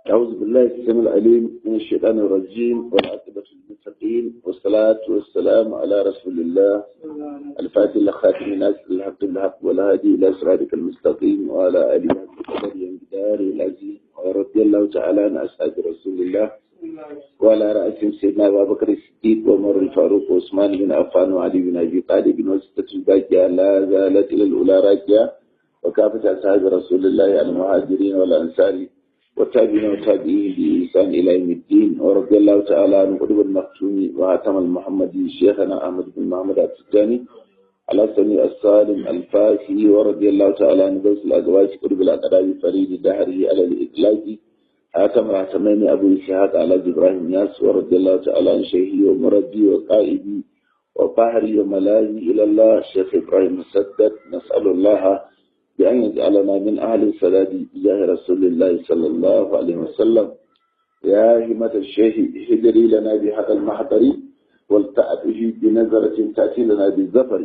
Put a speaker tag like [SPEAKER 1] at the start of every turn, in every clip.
[SPEAKER 1] أعوذ بالله السميع العليم من الشيطان الرجيم والعاقبة للمتقين والصلاة والسلام على رسول الله الفاتح لخاتم الناس الحق بالحق والهادي إلى صراطك المستقيم وعلى آله وصحبه وجدار العزيز ورضي الله تعالى عن أصحاب رسول الله وعلى رأسهم سيدنا أبا بكر الصديق وعمر الفاروق وعثمان بن عفان وعلي بن أبي طالب وستة الباقية لا زالت إلى الأولى راجعة وكافة أصحاب رسول الله المهاجرين والأنصار والتابعين والتابعين بإحسان إلى يوم الدين ورضي الله تعالى عن قطب المختوم وهاتم المحمدي شيخنا أحمد بن محمد التجاني على سمي السالم الفاسي ورضي الله تعالى عن غوث الأزواج قطب الأقراب فريد دهره على الإطلاق هاتم هاتمين أبو إسحاق على إبراهيم ياس ورضي الله تعالى عن شيخي ومربي وقائدي وفهري وملاذي إلى الله شيخ إبراهيم مسدد نسأل الله بأن يجعلنا من أهل السداد بجاه رسول الله صلى الله عليه وسلم يا همة الشيخ هدري لنا بهذا المحضر والتأته بنظرة تأتي لنا بالزفر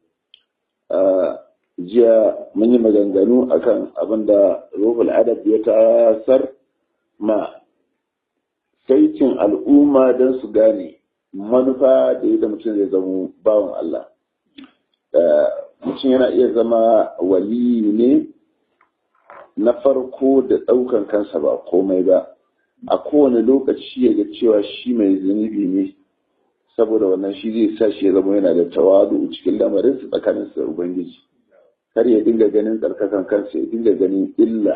[SPEAKER 1] jiya mun yi maganganu akan abin da ruhul adab ya tasar ma saitin al'umma don su gane manufa da yadda mutum zai zama bawan Allah mutum yana iya zama wali ne na farko da ɗaukan kansa ba komai ba a kowane lokaci ya ga cewa shi mai zunubi ne saboda wannan shi zai sa shi ya zama yana da tawadu cikin lamarin su tsakanin da ubangiji kar ya dinga ganin tsarkakan kansa ya dinga ganin illa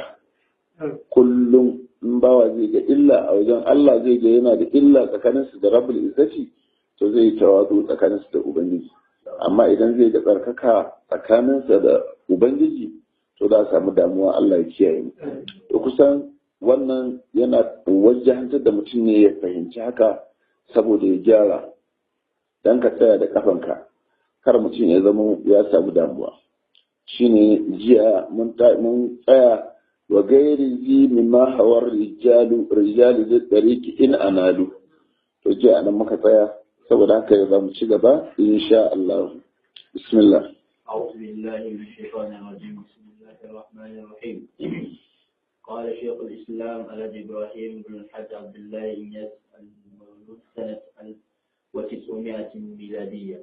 [SPEAKER 1] kullum in bawa zai ga illa a wajen Allah zai ga yana da illa tsakanin su da rabbul izzati to zai yi tawadu tsakanin su da ubangiji amma idan zai ga tsarkaka tsakaninsa da ubangiji to za a samu damuwa Allah ya kiyaye mu to kusan wannan yana wajahantar da mutum ne ya fahimci haka saboda ya gyara dan ka tsaya da kafanka kar mutum ya zama ya samu damuwa shine jiya mun tsaya wa gairi zi mimma hawar rijalu rijalu da dariki in analu to jiya anan muka tsaya saboda haka ya zamu ci gaba insha Allah bismillah
[SPEAKER 2] أعوذ بالله من الشيطان الرجيم بسم الله الرحمن الرحيم قال شيخ الإسلام الذي إبراهيم بن الحاج عبد الله إنياس المولود سنة 1900 ميلادية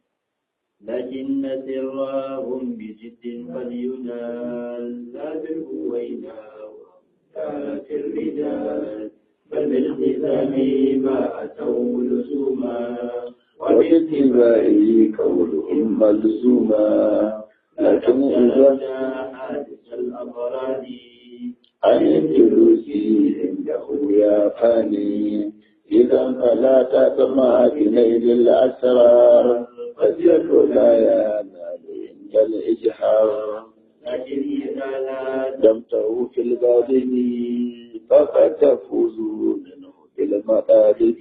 [SPEAKER 2] لكن سرهم بجد قد ينال لا بالهوينا وكانت الرجال بل بالالتزام ما أتوا لزوما
[SPEAKER 1] وباتباعه كونهم ملزوما لكن إذا
[SPEAKER 2] حادث الأمراض
[SPEAKER 1] عن الجلوس عنده يا فاني إذا فلا تطمع بنيل الأسرار قد يكون لا ينال عند الإجحار
[SPEAKER 2] لكن إذا لا
[SPEAKER 1] دمته في الباطن فقد تفوز منه بالمطالب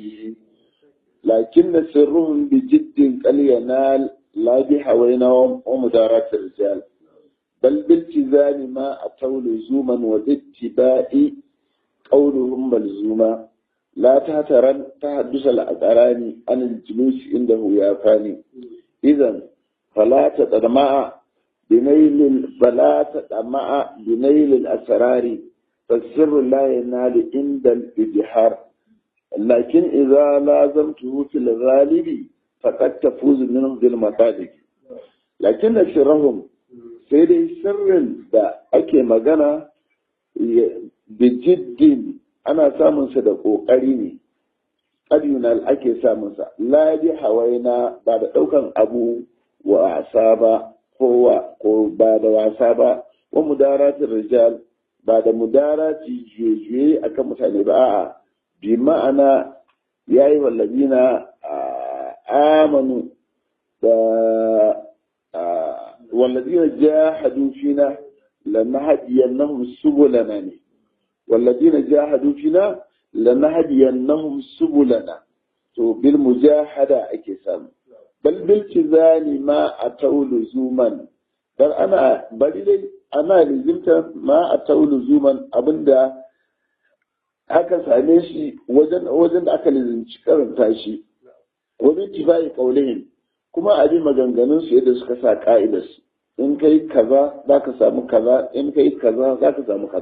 [SPEAKER 1] لكن سرهم بجد قد ينال لا بحوينهم ومدارات الرجال بل بالتزام ما أتوا لزوما وباتباع قولهم ملزوما لا تهترن تحدث الأقران عن الجلوس عنده يا فاني إذا فلا تطمع بنيل فلا تطمع بنيل الأسرار فالسر لا ينال عند الإجحار لكن إذا لازمته في الغالب فقد تفوز منهم بالمطالب لكن سرهم sai dai sirrin da ake magana bijiddin ana samunsa da ƙoƙari ne ƙaryunal ake samunsa ladi hawaina ba da ɗaukan abu wasa ba kowa ko ba da wasa ba wa mudaratin rijal ba da mudarati juye akan mutane ba a'a bi ma'ana ya yi wallazina amanu da والذين جاهدوا فينا لنهدينهم سبلنا والذين جاهدوا فينا لنهدينهم سبلنا to bil mujahada ake samu bal bil tizani ma atau luzuman dan ana bari dai ana lizimta ma atau luzuman abinda aka same shi wajen wajen da aka lizimci karanta shi wani tifai kaulihim kuma a bi maganganun su yadda suka sa ka'idarsu in kai kaza za ka samu kaza in kai kaza za ka samu kaza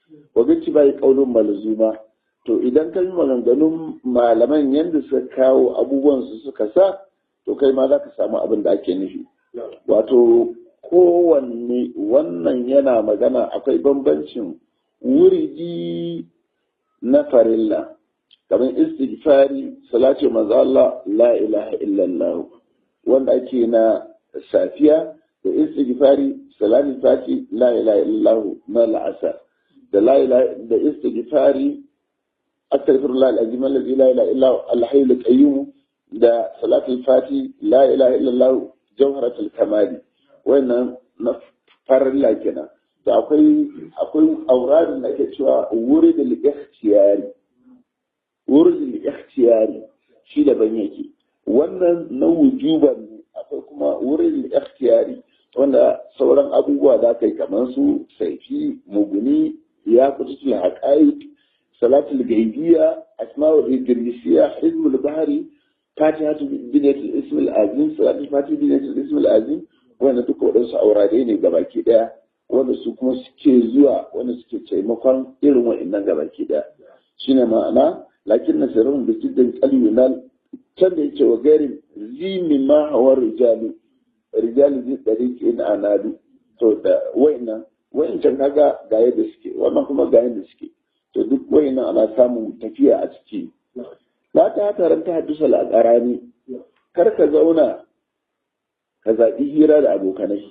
[SPEAKER 1] wa bici bai kaulun malzuma to idan ka yi maganganun malaman yadda suka kawo abubuwan su suka sa to kai ma za ka samu abin da ake nufi wato kowanne wannan yana magana akwai bambancin wuridi na farilla kamar istighfari salatu manzo Allah la ilaha illallah wanda ake na safiya da istighfari salatu fati la ilaha illallah na la'asar da la ilaha da istighfari astaghfirullah alazim alladhi la ilaha illa huwa al-hayyul qayyum da salatu fati la ilaha illallah jawharatul kamali wannan na farilla kenan da akwai akwai auradin da ake cewa wuri da ikhtiyari wurin ikhtiyari shi daban yake wannan na wujuban ne akwai kuma wurin ikhtiyari wanda sauran abubuwa za ka yi kamar su saifi muguni ya kututul haƙa'iq salatul gaibiya asma'ul idrisiya hizbul bahari fatihatu binatul ismil azim salatul fatih binatul ismil azim wanda duka waɗansu aurare ne gabaki ɗaya wanda su kuma suke zuwa wanda suke taimakon irin wa'annan gabaki ɗaya shine ma'ana lakin na sirrin da cikin kaliyunal can da yake wa garin zimi ma hawa rijalu rijalu zai ɗari ke na anadu to da wa'annan wa'ancan kaga ga yadda suke wannan kuma ga yadda suke to duk wa'annan ana samun tafiya a ciki ba ta taron ta haddasa al'arani kar ka zauna ka zaɓi hira da abokanai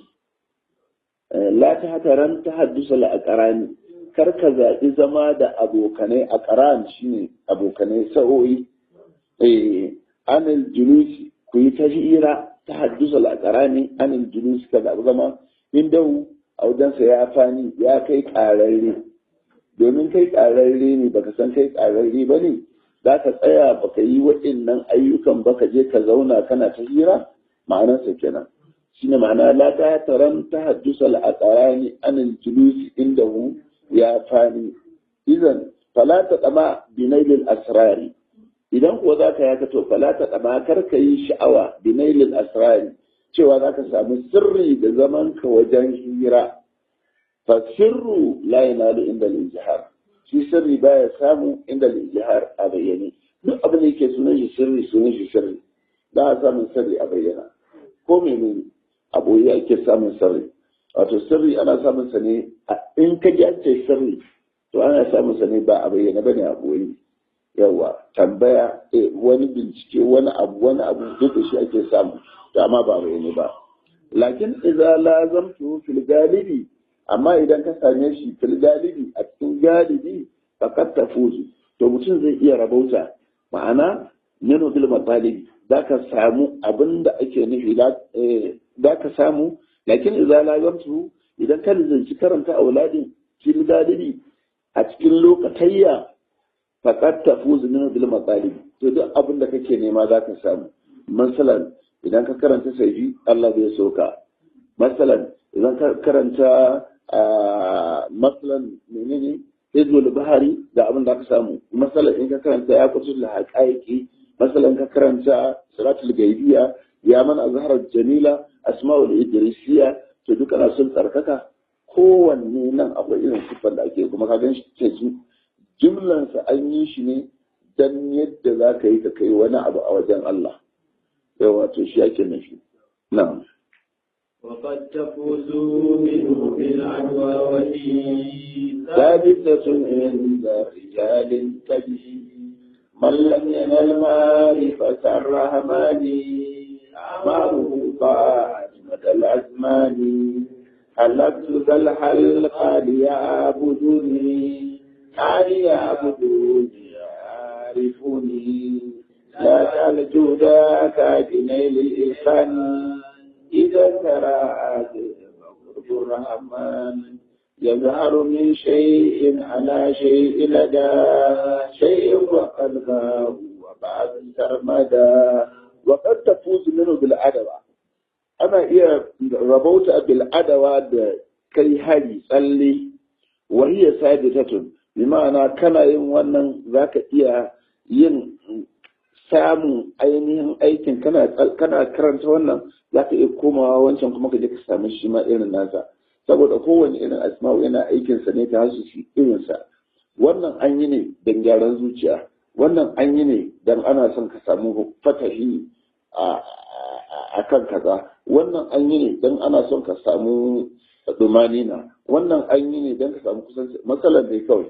[SPEAKER 1] la ta hataran ta haddasa al'arani kar ka zaɓi zama da abokanai a ƙaran shi ne abokanai sa'o'i anil julusi ku yi ta hira ta haddasa al'arani anil julusi ka zaɓi zama in dahu a wajensa ya fani ya kai ƙararre domin kai ƙararre ne baka san kai ƙararre ba ne za ka tsaya baka yi waɗannan ayyukan baka je ka zauna kana ta hira ma'anarsa kenan shine ma'ana la ta taran ta haddusa al'aqarani anil julusi indahu ya fani idan fala ta dama binailil asrari idan kuwa za ka yaka to fala ta dama kar ka yi sha'awa binailil asrari cewa za ka samu sirri da zaman ka wajen hira fa sirru la yanalu inda al shi sirri baya samu inda al a bayyane duk abin da yake sunan shi sirri sunan shi sirri ba a samun sirri a bayyana ko menene a boye ake samun sirri wato sirri ana samun sa ne in ka ji an ce sirri to ana samun sa ne ba a bayyana bane a boye yawa tambaya wani bincike wani abu wani abu duk da shi ake samu to amma ba a bayyane ba lakin idza lazamtu fil galibi amma idan ka same shi fil galibi a cikin galibi faqad tafuzu to mutum zai iya rabauta ma'ana nanu bil matalibi zaka samu abin da ake nufi zaka samu lakin idza lazamtu idan ka zanci karanta auladin fil galibi a cikin lokatayya faqad tafuzu nanu bil matalibi to duk abin da kake nema zaka samu masalan idan ka karanta sai Allah zai soka masalan idan ka karanta masalan menene hizbul bahari da abin da aka samu masalan in ka karanta ya kusa da haƙaƙi masalan ka karanta salatul gaibiya ya mana azharar jamila asma'ul idrisiya to duka na sun tsarkaka kowanne nan akwai irin siffar da ake kuma ka gan shi ke su jimlansa an yi shi ne dan yadda za ka yi ka kai wani abu a wajen Allah yawa to shi ake nufi na'am
[SPEAKER 2] وقد تفوزوا منه بالعدوى وفي
[SPEAKER 1] ثابتة عند رجال كبير من لم ينل معرفة الرحمن أعماله ضاعت مدى الأزمان حلقت ذا الحلق ليعبدوني كان يعبدوني يعرفوني لا تلجو ذاك بنيل الإحسان إذا ترى قرب الرحمن يظهر من شيء على شيء لدى شيء وقد غاب وبعد سرمدا وقد تفوز منه بالعدوى أنا إيه ربوت بالعدوى كي هذه صلي وهي ثابتة بمعنى كان يوم wannan zaka iya yin samun ainihin aikin kana kana karanta wannan za ka iya komawa wancan kuma ka je ka sami shi ma irin nasa saboda kowane irin asma'u yana aikinsa ne ta hasu shi irinsa wannan an yi ne don gyaran zuciya wannan an yi ne don ana son ka samu fatahi a kan kaza wannan an yi ne don ana son ka samu dumanina wannan an yi ne don ka samu kusanci matsalar dai kawai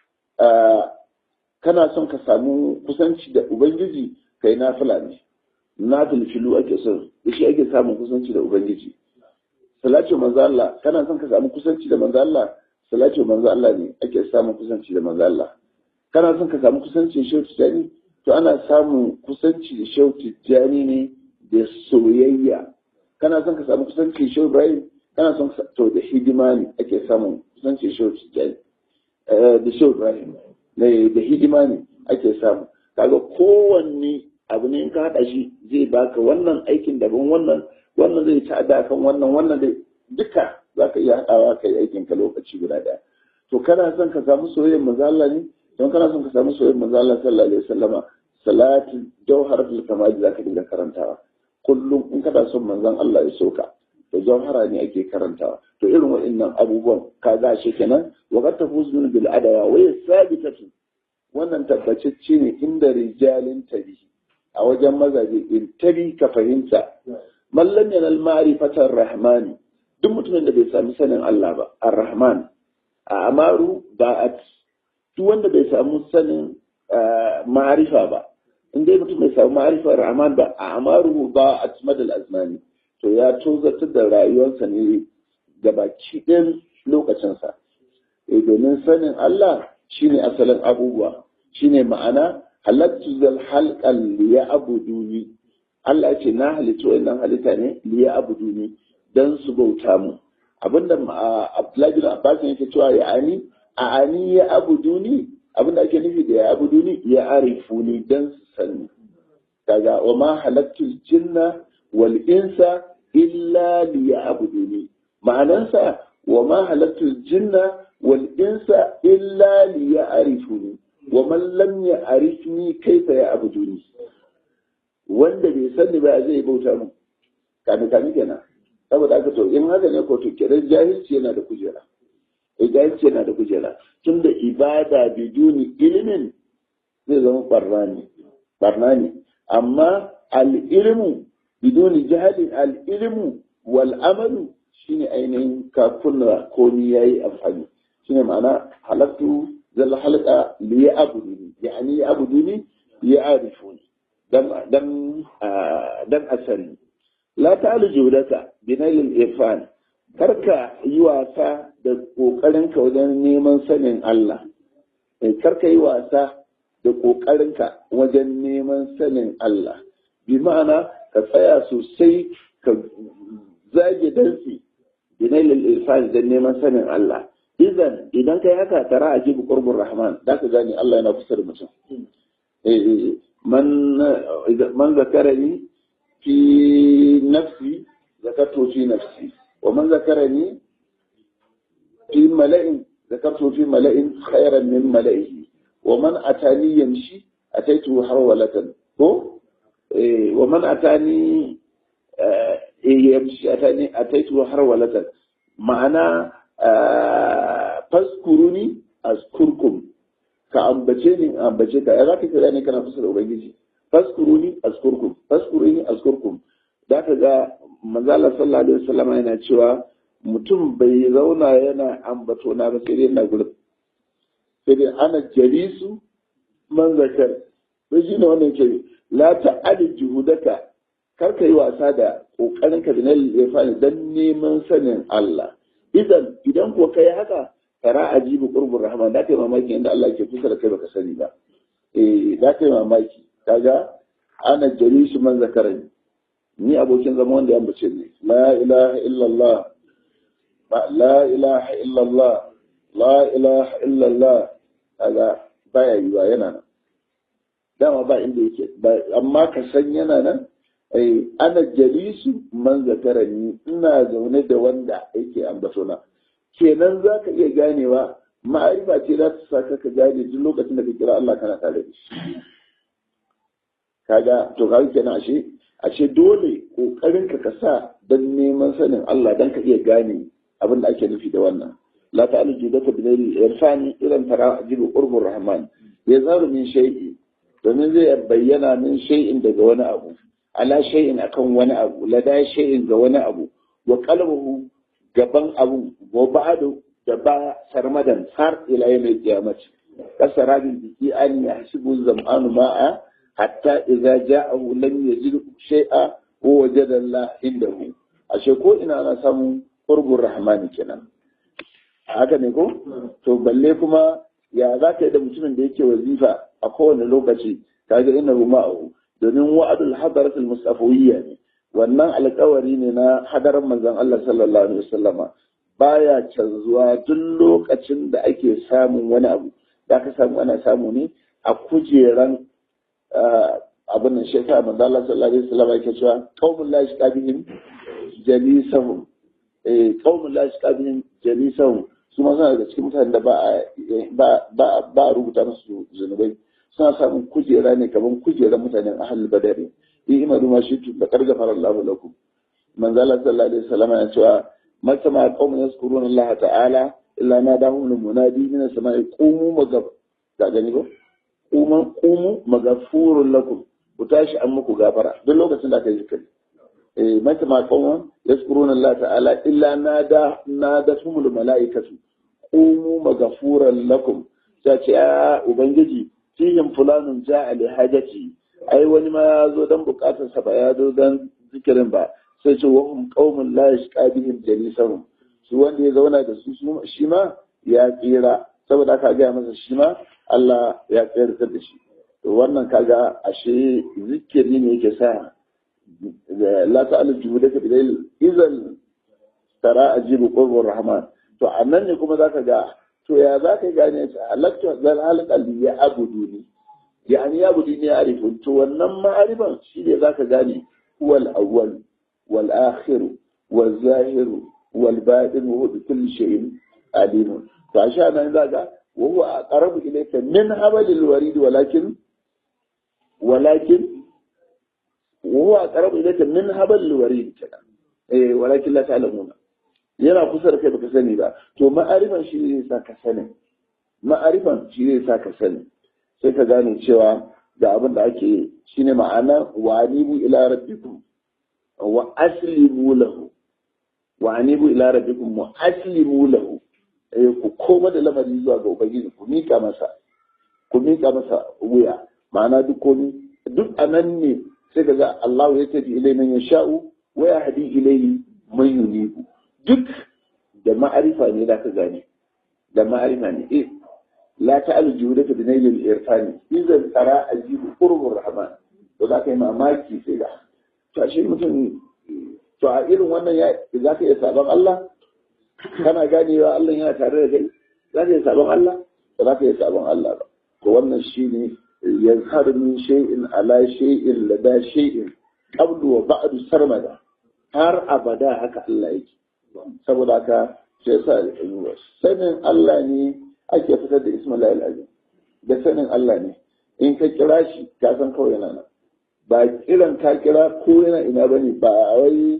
[SPEAKER 1] kana son ka samu kusanci da ubangiji kai na ne na filfilu ake son da shi ake samun kusanci da ubangiji salatu manzo Allah kana son ka samu kusanci da manzo Allah salatu manzo Allah ne ake samun kusanci da manzo Allah kana son ka samu kusanci da shehu tijani to ana samun kusanci da shehu tijani ne da soyayya kana son ka samu kusanci da shehu Ibrahim kana son to da hidima ne ake samun kusanci da shehu tijani da shehu Ibrahim da hidima ne ake samu kaga kowanne abu ne in ka haɗa shi zai baka wannan aikin daban wannan wannan zai ci ada kan wannan wannan zai duka za ka iya haɗawa ka yi aikin ka lokaci guda ɗaya to kana son ka samu soyayyar manzo Allah ne don kana son ka samu soyayyar manzo Allah sallallahu alaihi wasallama salatu jawharatul kamal za ka dinga karantawa kullum in kana son manzon Allah ya soka to jawhara ne ake karantawa to irin waɗannan abubuwan ka ga shi kenan wa qad tafuzun bil adawa wa yasabitatu wannan tabbacicce ne inda rijalin tabihi a wajen mazaje in tabi ka fahimta mallam yanal ma'rifatar rahmani duk mutumin da bai sami sanin Allah ba ar-rahman a amaru ba'at duk wanda bai samu sanin ma'arifa ba in dai mutum bai samu ma'arifar rahman ba a amaru ba'at madal azmani to ya tozartar da rayuwarsa ne gabaki ɗin lokacinsa domin sanin Allah shine asalin abubuwa shine ma'ana halattu zal halqan liya abuduni Allah ce na halittu wannan halitta ne liya abuduni dan su bauta mu abinda Abdullahi bin Abbas yake cewa ya ani a ani ya abuduni abinda ake nufi da ya abuduni ya arifuni dan su sani kaga wa ma halattu jinna wal insa illa liya abuduni ma'anansa wa ma halattu jinna wal insa illa liya arifuni wa man lam ya'rifni kaifa ya'buduni wanda bai sani ba zai bauta mu kani kani kenan saboda haka to in haka ne ko to kenan jahilci yana da kujera eh jahilci yana da kujera tunda ibada biduni ilimin zai zama barna ne barna ne amma al ilmu biduni jahalin al ilmu wal amalu shine ainihin kakunna ko ni yayi amfani shine ma'ana halattu zalla halka li ya'buduni yani ya'buduni ya'rifuni dan dan dan asali la ta'alu judaka binayil irfan karka yi wasa da kokarinka wajen neman sanin Allah karka yi wasa da kokarinka wajen neman sanin Allah bi ma'ana ka tsaya sosai ka zage dantsi binayil irfan da neman sanin Allah idan idan kai haka tara a jibu qurbur rahman da ka gane Allah yana kusa da mutum man man zakarani fi nafsi zakartu fi nafsi wa man zakarani fi mala'in zakartu fi mala'in khairan min mala'ihi wa man atani yamshi ataitu harwalatan ko wa man atani yamshi atani ataitu harwalatan ma'ana faskuruni askurkum ka ambace ni ambace ka ya zaka kira ne kana fusa da ubangiji faskuruni askurkum faskuruni askurkum da ka ga manzo Allah sallallahu alaihi wasallam yana cewa mutum bai zauna yana ambato na ba sai dai na gurin sai dai ana jalisu man zakar sai shine wannan ke la ta'ali juhudaka kar ka yi wasa da kokarin ka da na lefani dan neman sanin Allah idan idan ko kai haka tara ajibu qurbur rahman da kai mamaki inda Allah ke kusa da kai baka sani ba eh da kai mamaki kaga ana jalisu man zakarani ni abokin zama wanda ya ambace ni la ilaha illallah la ilaha illallah la ilaha illallah kaga baya yiwa yana nan dama ba inda yake amma ka san yana nan ai ana jalisu man zakarani ina zaune da wanda yake ambato na kenan za ka iya ganewa ma'arifa ce za ta saka ka gane duk lokacin da ka kira Allah kana tare da shi kaga to kaga kenan ashe ashe dole kokarin ka ka sa dan neman sanin Allah dan ka iya gane abin da ake nufi da wannan la ta'alu judaka bi dai irfani idan tara ajibu qurbur rahman ya zaru min shay'i domin zai bayyana min shay'in daga wani abu ala shay'in akan wani abu lada shay'in ga wani abu wa qalbuhu gaban abu wa ba'du da ba sarmadan har ila yawmil qiyamati kasara bil biki an yahsibu zam'anu ma'a hatta idza ja'ahu lam yajid shay'a wa wajada Allah indahu ashe ko ina ana samun qurbur rahmani kenan haka ne ko to balle kuma ya za ka yi da mutumin da yake wazifa a kowane lokaci kaga inna ma'ahu domin wa'adul hadaratul mustafawiyya ne wannan alkawari ne na hadarar manzon Allah sallallahu alaihi wasallama baya canzuwa duk lokacin da ake samun wani abu da ka samu ana samu ne a kujeran abin nan shekara manzon Allah sallallahu alaihi wasallama yake cewa qaumul la yashqabihim jalisahum eh qaumul la yashqabihim jalisahum su ma suna daga cikin mutanen da ba a rubuta musu zunubai suna samun kujera ne kamar kujeran mutanen ahal badari yi imanu ma shi da karga farar lahu lakum manzo Allah sallallahu alaihi wasallam ya cewa mata ma qaumun yazkuruna Allah ta'ala illa na dahu min munadi min as-sama'i qumu magab da gani ko qumu qumu magafurun lakum ku tashi an muku gafara duk lokacin da aka yi zikiri eh mata ma qaumun yazkuruna Allah ta'ala illa nada nadatumul mala'ikatu qumu magafuran lakum ta ce ya ubangiji fihim fulanun ja'a li hajati ai wani ma ya zo dan bukatar sa ba ya zo dan zikirin ba sai ce wa hum qaumun la yashqa bihim jalisahum su wanda ya zauna da su shi ma ya tsira saboda aka gaya masa shi ma Allah ya tsayar da shi to wannan kaga ashe zikiri ne yake sa la ta'alu juhudaka bidayl idan tara ajibu qurbur rahman to annan ne kuma zaka ga to ya zaka gane ta halaktu zal halqal ya abudu ni yani ya abudu ni arifu to wannan ma'arifan shi ne zaka gane huwal awwal wal akhir wal zahir wal batin wa bi kulli shay'in alim to asha nan zaka wa huwa aqrabu ilayka min habalil warid walakin walakin وهو أقرب إليك من هبل الوريد كده إيه ولكن لا تعلمون yana kusa da kai baka sani ba to ma'arifan shi ne sa ka sani ma'arifan shi ne sa ka sani sai ka gane cewa da abin da ake shine ma'ana wa anibu ila rabbikum wa aslimu lahu wa anibu ila rabbikum wa aslimu lahu eh ku koma da lamari zuwa ga ubangiji ku mika masa ku mika masa wuya ma'ana duk komi duk anan ne sai ka ga Allah ya tafi ilai man yasha'u wa yahdi ilayhi man yunibu duk da ma'arifa ne da ka gane da ma'arifa ne eh la ta'alu juhudaka bi nailil irfani idan tara ajibu qurbur rahman to za ka yi mamaki sai da to ashe mutum to a irin wannan ya za ka iya sabon Allah kana ganewa Allah yana tare da kai za ka iya sabon Allah ba za ka iya sabon Allah ba to wannan shine yazhar min shay'in ala shay'in lada shay'in qablu wa ba'du sarmada har abada haka Allah yake saboda haka sai sa sanin Allah ne ake fitar da Ismail al-Azim da sanin Allah ne in ka kira shi ka san kawai yana nan ba kiran ka kira ko yana ina bane ba wai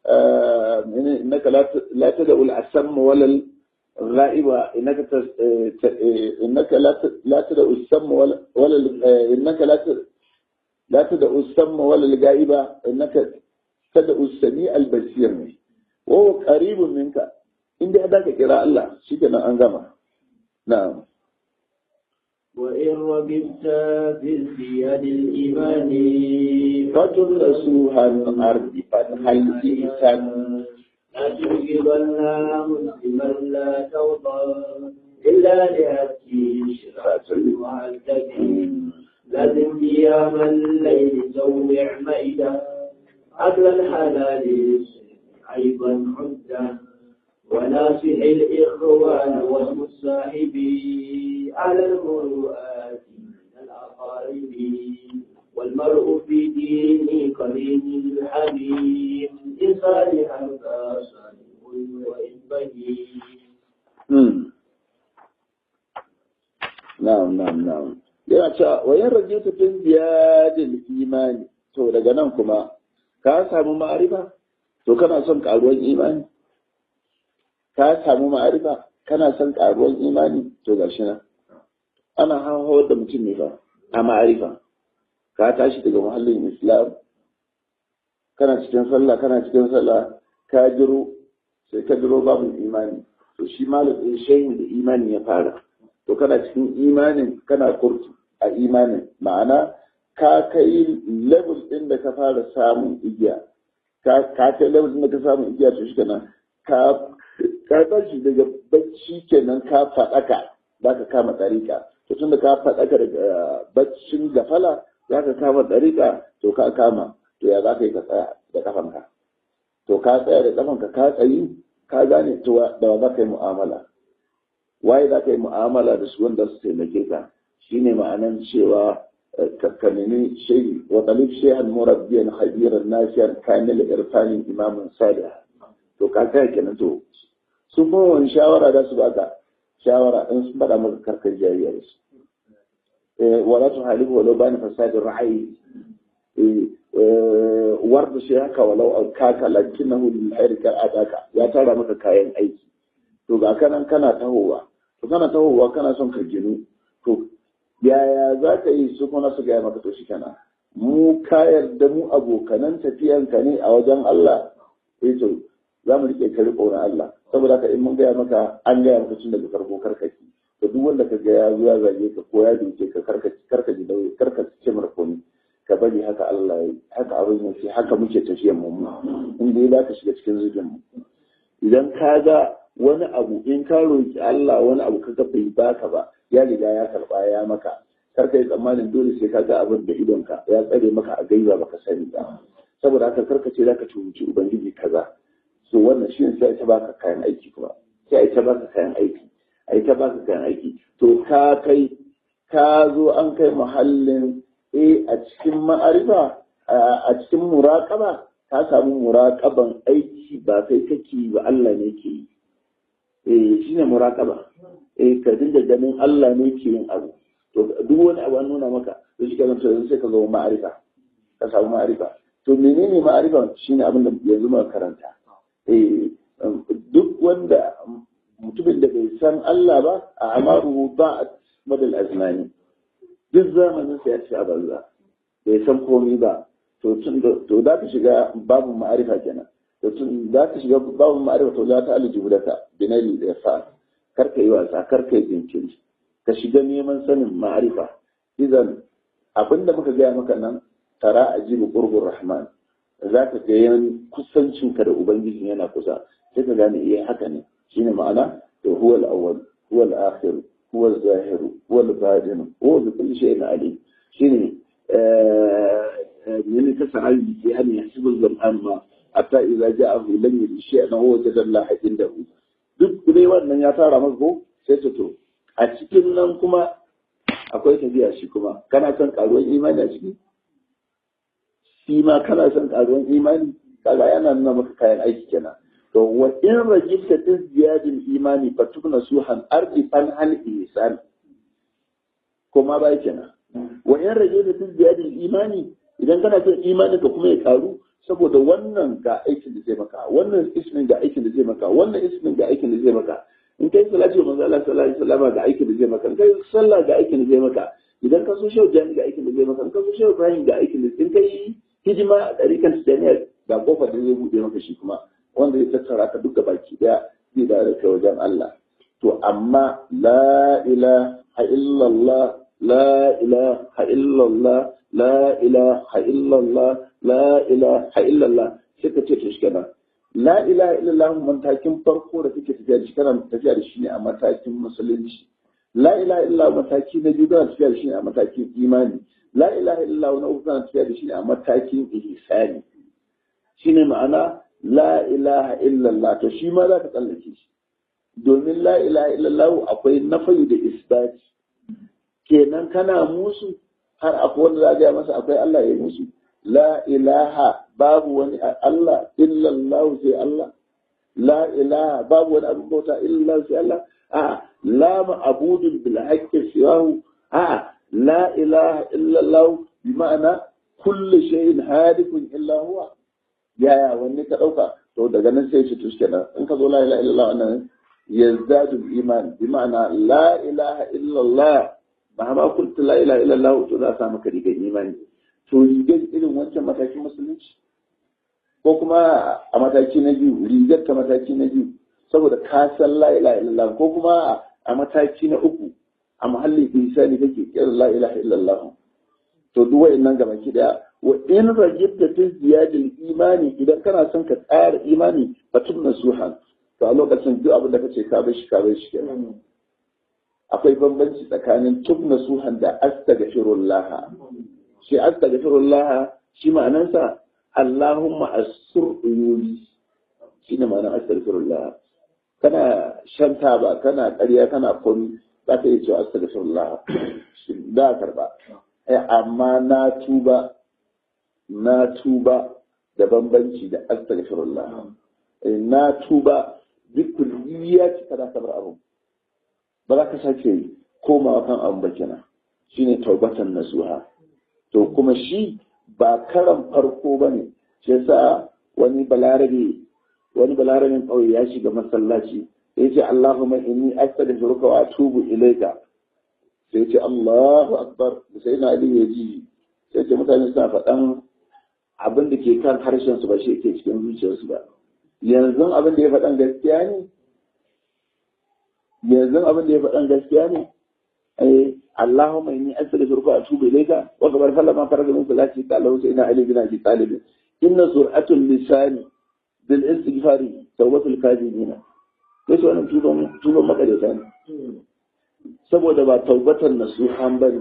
[SPEAKER 1] innaka la tad'u al-asamma wala الغائبة إنك تس... إنك لا ت... لا تدع السم ولا ولا إنك لا ت... لا تدع السم ولا الغائبة إنك تدع السميع البصير وهو قريب منك إن دي هذاك قراء الله شكرا أنغما نعم
[SPEAKER 2] وإن رغبت في ازدياد الإيمان
[SPEAKER 1] فتدرسوها الأرض فتح الإنسان
[SPEAKER 2] لا تجبن مسلما لا ترضى إلا لأتي شرعة وعدتي لازم قيام الليل زوع ميدا أكل الحلال أيضا عدة وناصح الإخوان واسم الصاحب على المروءات من الأقارب والمرء في دين قرين الحبيب إن صالحا فصالح وإن بهيم
[SPEAKER 1] na'am na'am na'am yana cewa wayan rage ta fin ziyadin imani to daga nan kuma ka samu ma'arifa to kana son karuwan imani ka samu ma'arifa kana son karuwan imani to gashi nan ana hawar da mutum ne fa a ma'arifa ka tashi daga muhallin islam kana cikin sallah kana cikin sallah ka jiro sai ka jiro babu imani to shi malamin shehin da imani ya fara to kana cikin imanin kana kurtu a imanin ma'ana ka kai level ɗin da ka fara samun igiya ka kai level ɗin da ka samun igiya to shi kenan ka ka tashi daga bacci kenan ka faɗaka za ka kama ɗariƙa to tun da ka faɗaka daga baccin gafala za ka kama ɗariƙa to ka kama to ya za ka yi ka tsaya da ƙafanka to ka tsaya da ƙafanka ka tsayi ka gane to da wa za ka yi mu'amala waye za ka yi mu'amala da su wanda su taimake ka shine ma'anan cewa ka nemi shehi wa talib shehan murabbiyan khabiran nasiyan kamil irfanin imamun salih to ka kai kenan to sun kuma wani shawara da su baka shawara in sun faɗa maka karkar jariya da su wala tu halifu walau bani fasadin ra'ayi warda shi haka walau an kaka lakinahu lil khairi kar adaka ya tara maka kayan aiki to ga kanan kana tahowa to kana tahowa kana son ka ginu to yaya za ka yi su kuma su gaya maka to shi kana mu ka yarda mu abokanan tafiyanka ne a wajen Allah eh to za mu rike ka riko na Allah saboda ka in mun gaya maka an gaya maka tun daga farko karkaki to duk wanda ka ga ya zo ya zage ka ko ya duke ka karkaci karkaci dauye karkaci ce mara komai ka bari haka Allah ya haka abin yake haka muke tafiyan mu in dai za ka shiga cikin zubin mu idan ka ga wani abu in ka roki Allah wani abu ka ga bai baka ba ya riga ya karba ya maka kar ka yi tsammanin dole sai ka ga abin da idonka ya tsare maka a gaiba baka sani ba saboda haka karka ce zaka cuci ubangiji kaza so wannan shi sai ta baka kayan aiki kuma sai ta baka kayan aiki ai ta baka kayan aiki to ka kai ka zo an kai muhallin eh a cikin ma'arifa a cikin muraƙaba ka samu muraƙaban aiki ba kai kake ba Allah ne ke yi eh shine muraƙaba eh ka dinga ganin Allah ne ke yin abu to duk wani abu an nuna maka to shi kenan to yanzu sai ka zo ma'arifa ka samu ma'arifa to menene ma'arifa shine abin da yanzu muka karanta eh duk wanda mutumin da bai san Allah ba a amaru ba madal azmani duk zamanin sa ya ci a banza bai san komai ba to tun to da ka shiga babu ma'arifa kenan to tun da ka shiga babu ma'arifa to za ta alji budaka binali da fa kar ka yi wasa kar ka yi jinkiri ka shiga neman sanin ma'arifa idan abinda muka gaya maka nan tara ajibu qurbur rahman za ka ga yan kusancinka da ubangiji yana kusa sai ka gane iya haka ne shine ma'ana to huwa al-awwal huwa al-akhir huwa al-zahir huwa al-batin huwa bi kulli shay'in alim shine من تسعى يعني يحسب الظمآن ما حتى إذا جاءه لم يجد شيئا هو وجد الله عنده duk dai wannan ya tara maka sai ta to a cikin nan kuma akwai tafiya shi kuma kana son karuwan imani a ciki shi ma kana son karuwan imani kaga yana nuna maka kayan aiki kenan to wa in rajibta tin ziyadin imani fa tukna suhan ardi fan hal ihsan kuma bai kenan wa in rajibta tin ziyadin imani idan kana son imani ka kuma ya karu saboda wannan ga aikin da zai maka wannan ismin ga aikin da zai maka wannan ismin ga aikin da zai maka in kai salati wa manzo Allah sallallahu alaihi wasallam ga aikin da zai maka in kai sallah ga aikin da zai maka idan ka so shehu jami ga aikin da zai maka in ka so shehu ibrahim ga aikin da in kai hijima a ɗarikan tijaniya ga kofar da zai buɗe maka shi kuma wanda zai tattara ka duka baki ɗaya zai da kai wajen Allah to amma la ilaha illallah la ilaha illallah la ilaha illallah la ilaha illallah sai ka ce to shi kenan la ilaha illallah matakin farko da kake tafiya da shi kana tafiya da shi ne a matakin musulunci la ilaha illallah mataki na biyu kana tafiya da shi ne a matakin imani la ilaha illallah na uku kana tafiya da shi ne a matakin ihsani shine ma'ana la ilaha illallah to shi ma za ka tsallake shi domin la ilaha illallah akwai nafayu da isbati kenan kana musu har akwai wanda za ga masa akwai Allah ya musu la ilaha babu wani Allah illallah sai Allah la ilaha babu wani abin bauta illallah sai Allah a la ma'budun bil haqqi siwahu a la ilaha illallah bi ma'ana kullu shay'in hadikun illa huwa yaya wanne ka dauka to daga nan sai ce tuske nan in ka zo la ilaha illallah wannan yazdadu iman bi ma'ana la ilaha illallah ba ma kuntu la ilaha illallah to za sa maka rigar imani to rigar irin wancan matakin musulunci ko kuma a mataki na biyu rigar ta mataki na biyu saboda ka san la ilaha illallah ko kuma a mataki na uku a mahallin insani kake kira la ilaha illallah to duk wa'annan gaba ki daya wa in rajibta fi ziyadil imani idan kana son ka tsara imani batun nasuhan to a lokacin duk abin da kace ka bar shi ka bar shi kenan akwai bambanci tsakanin tub nasuhan da astaghfirullah shi astaghfirullah shi ma'anansa Allahumma asur uyubi shi ne ma'anar astaghfirullah kana shan taba kana ƙarya kana komi za ka iya cewa astaghfirullah da karba amma na tuba na tuba da bambanci da astaghfirullah na tuba duk kulliya ce kana sabar abu ba za ka sake komawa kan abu ba kenan shine taubatan nasuha to kuma shi ba karan farko ba ne shi yasa wani balarabe wani balarabin ƙauye ya shiga masallaci ya ce Allahumma inni astaghfiruka wa atubu ilaika sai ce Allahu akbar sai na ali ya ji sai ce mutane suna faɗan abin da ke kan harshen su ba shi ke cikin zuciyarsu ba yanzu abin da ya faɗan gaskiya ne yanzu abin da ya faɗan gaskiya ne eh Allahumma inni astaghfiruka wa atubu ilayka wa kabar sallama faraga min salati ta Allah sai ina ali bin abi talib inna sur'atul lisani bil istighfari tawbatul kadibina yace wannan tuban tuban makareta ne saboda ba taubatan nasuhan bane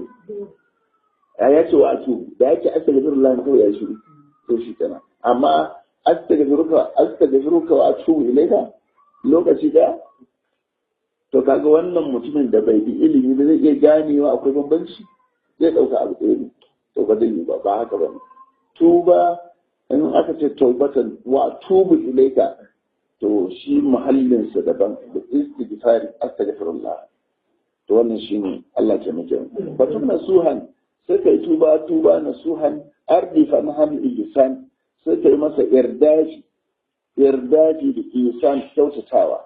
[SPEAKER 1] ya yace wa atu da yake astaghfirullah kawai ya shiru to shi kana amma astaghfiruka astaghfiruka wa atubu ilayka lokaci da to kaga wannan mutumin da bai bi ilimi da zai iya ganewa akwai bambanci zai dauka abu ɗaya ne to ba zai yi ba ba haka ba tuba in aka ce taubatan wa tubu ilaika to shi muhallinsa daban da istighfari astaghfirullah to wannan shine Allah ke muke batun nasuhan sai kai tuba tuba nasuhan ardi fa maham ihsan sai kai masa irdaji irdaji da ihsan kyautatawa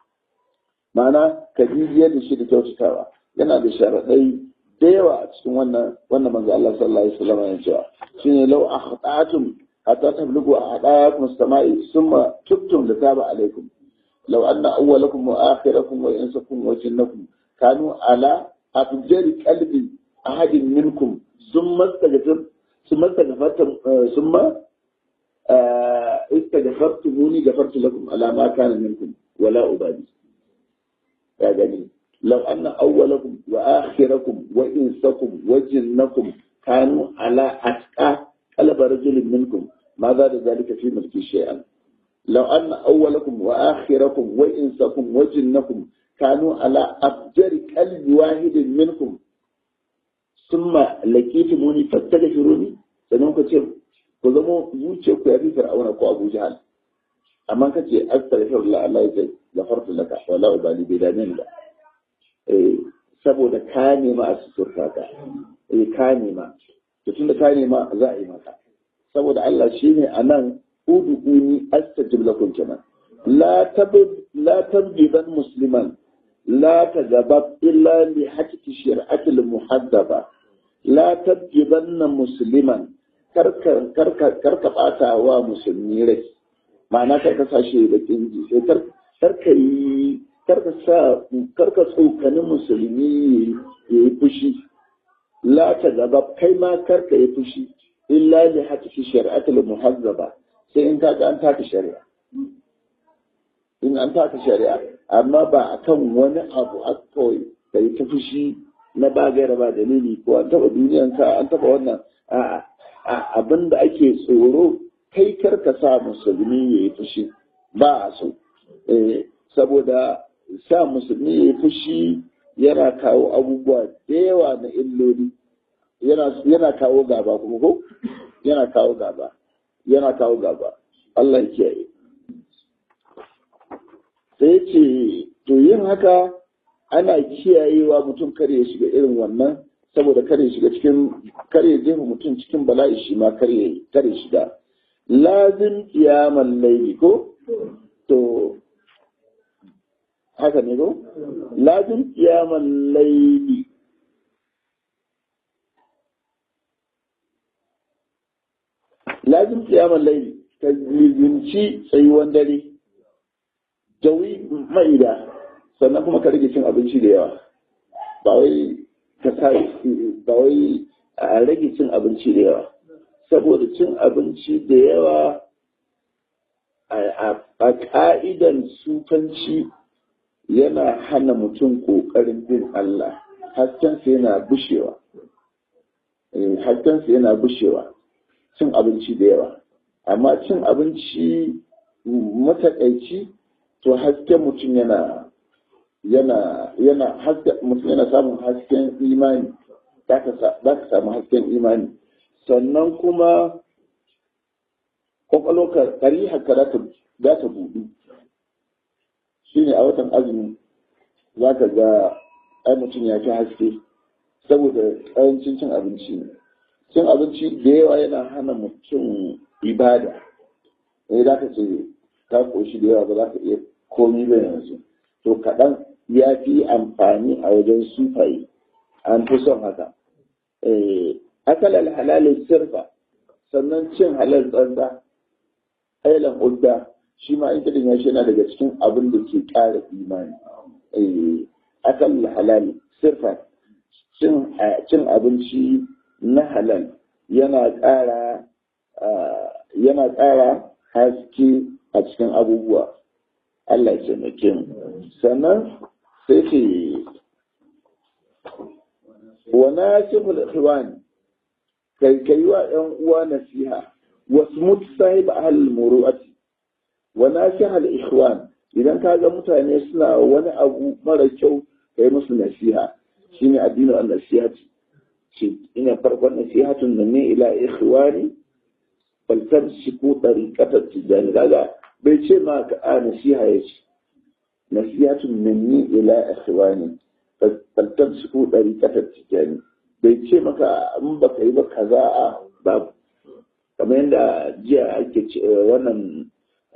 [SPEAKER 1] ma'ana ka bibiyar da shi da kyautatawa yana da sharaɗai da yawa a cikin wannan wannan manzo Allah sallallahu alaihi wasallam ya cewa shine law akhta'tum hatta tablugu a'dakum as-sama'i thumma tubtum litaba alaikum law anna awwalakum wa akhirakum wa insakum wa jinnakum kanu ala afjari qalbi ahadin minkum thumma istaghfir thumma istaghfartum thumma istaghfartumuni ghafartu lakum ala ma kana minkum wala ubadi ya gani law anna awwalakum wa akhirakum wa insakum wa jinnakum kanu ala atqa qalb rajulin minkum ma za da zalika fi mulki shay'an law anna awwalakum wa akhirakum wa insakum wa jinnakum kanu ala afjari qalbi wahidin minkum thumma laqitumuni fastaghfiruni sannan ku ce ku zamo zuciyar ku ya fi fir'auna ko abu jahal amma kace astaghfirullah Allah ya ce gafartu laka wala ubali bai dame ni ba eh saboda ka nema a suturta ka eh ka nema to tunda ka nema za a yi maka saboda Allah shine anan uduni astajib lakum kenan la tabid la tabdiban musliman la tajabab illa li hakki shir'ati al muhaddaba la tabdiban musliman karka karka karka bata wa musulmi rai ma'ana kar ka sashe da kinji sai kar karka yi karka sa karka tsokani musulmi ya yi fushi la ta gaba kai ma karka yi fushi illa li hakiki shari'atul muhazzaba sai in kaga an taka shari'a in an taka shari'a amma ba akan wani abu a kawai ka yi ta fushi na ba gaira ba dalili ko an taba duniyanka an taba wannan a'a abin da ake tsoro kai karka sa musulmi ya yi fushi ba a so saboda sa musulmi ya yi fushi yana kawo abubuwa da yawa na illoli yana kawo gaba kuma ko yana kawo gaba yana kawo gaba Allah ya kiyaye sai ce to yin haka ana kiyayewa mutum kare ya shiga irin wannan saboda kare shiga cikin kare jefa mutum cikin bala'i shi ma kare kare shiga lazim kiyaman laili ko to haka ne ko lazim kiyaman laili lazim kiyaman laili ka lizinci tsayuwan dare jawi ma'ida sannan kuma ka rage cin abinci da yawa ba wai ka sa ba wai a rage cin abinci da yawa saboda cin abinci da yawa a ka'idan sufanci yana hana mutum ƙoƙarin bin Allah haskensa yana bushewa haskensa yana bushewa cin abinci da yawa amma cin abinci matakaici to hasken mutum yana yana yana mutum yana samun hasken imani za ka samu hasken imani sannan kuma kwakwalwa kari haka za ta budu shi ne a watan azumi za ka ga ai mutum ya fi haske saboda ƙarancin cin abinci ne cin abinci da yawa yana hana mutum ibada ne za ka ce ka koshi da yawa ba za ka iya komi ba yanzu to kaɗan ya fi amfani a wajen sufaye an fi son haka akal halalin sirfa sannan cin halal tsantsa ailan udda shi ma in kidin ya shi yana daga cikin abin da ke ƙara imani akal halal sirfa cin abinci na halal yana ƙara yana ƙara haske a cikin abubuwa Allah ya taimake mu sannan sai ce wa nasihul ikhwan kai kai wa ƴan uwa nasiha wasmut sahib ahl muru'ati wa nasihul ikhwan idan ka ga mutane suna wani abu mara kyau kai musu nasiha shine addinin an-nasihati ce ina farkon nasihatun nan ne ila ikhwani bal tamsiku tariqata tijani kaga bai ce ma ka a nasiha yace nasihatun minni ila ikhwani bal tamsiku tariqata tijani bai ce maka in baka yi ba kaza a babu kamar yadda jiya ake ce wannan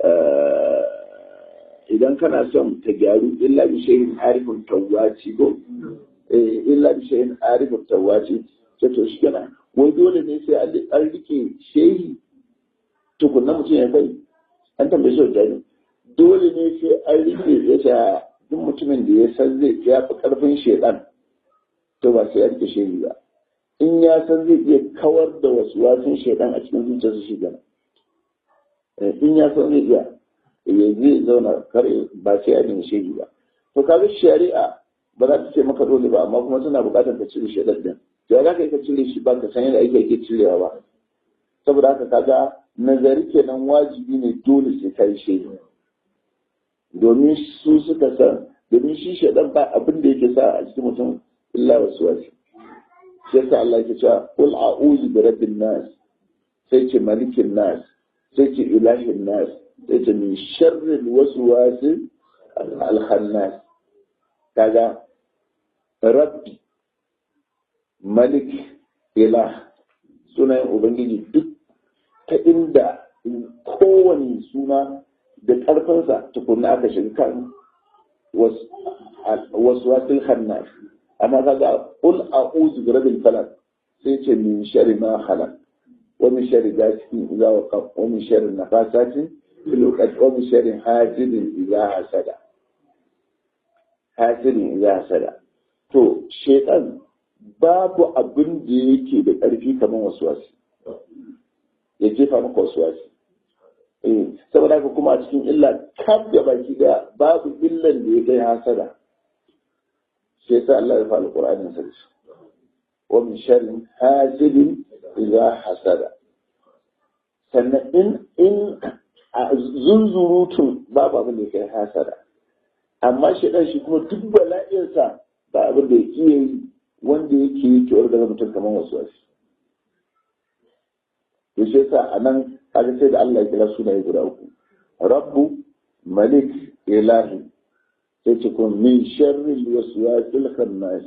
[SPEAKER 1] idan kana son ta gyaru illa bi shay'in arifun tawwaci ko illa bi shay'in arifun tawwaci ce to shi kenan wai dole ne sai an rike shehi tukunna mutum ya kai an tambaye shi da dole ne sai an rike ya ta duk mutumin da ya san zai ya fi karfin shedan to ba sai ya rike shehi ba in ya san zai iya kawar da wasu wasun shedan a cikin zuciyarsa shi gana in ya san zai iya ya zai zauna kare ba sai ya rike shehi ba to kaga shari'a ba za ta ce maka dole ba amma kuma suna buƙatar ka cire shedan din to za ka yi ka cire shi ba ka san yadda ake ake cirewa ba saboda haka kaga nazari kenan wajibi ne dole sai kai shehi domin su suka san domin shi shaɗan ba abin da yake sa a cikin mutum illa wasu wasu shi yasa Allah yake cewa qul a'udhu bi rabbin nas sai ce malikin nas sai ce ilahin nas sai ce min sharril waswasi al-khannas kaga rabbi malik ilah sunayen ubangiji duk ta inda kowane suna da ƙarfinsa tukunna aka shiga kan wasu wasil hannas amma kaga qul a'udhu bi rabbil falaq sai ce min sharri ma khalaq wa min sharri ghasiqin idza waqab wa min sharri nafasatin fil uqad wa min sharri hasidin idza hasada hasidin idza hasada to shaytan babu abin da yake da ƙarfi kamar wasu wasu ya jefa maka wasu wasu saboda haka kuma a cikin illa kaf da baki da babu illan da ya kai hasada shi yasa Allah ya fa alqur'anin sa shi wa min sharri hasidin idza hasada sannan in in zunzurutun babu abin da ya kai hasada amma shi dan shi kuma duk bala'insa ba abin da ya iya yi wanda yake yi kewar daga mutum kamar wasu wasu to shi yasa a nan kaga sai da Allah ya kira sunaye guda uku rabbu malik ilahi sai ce kuma min sharri waswasil khannas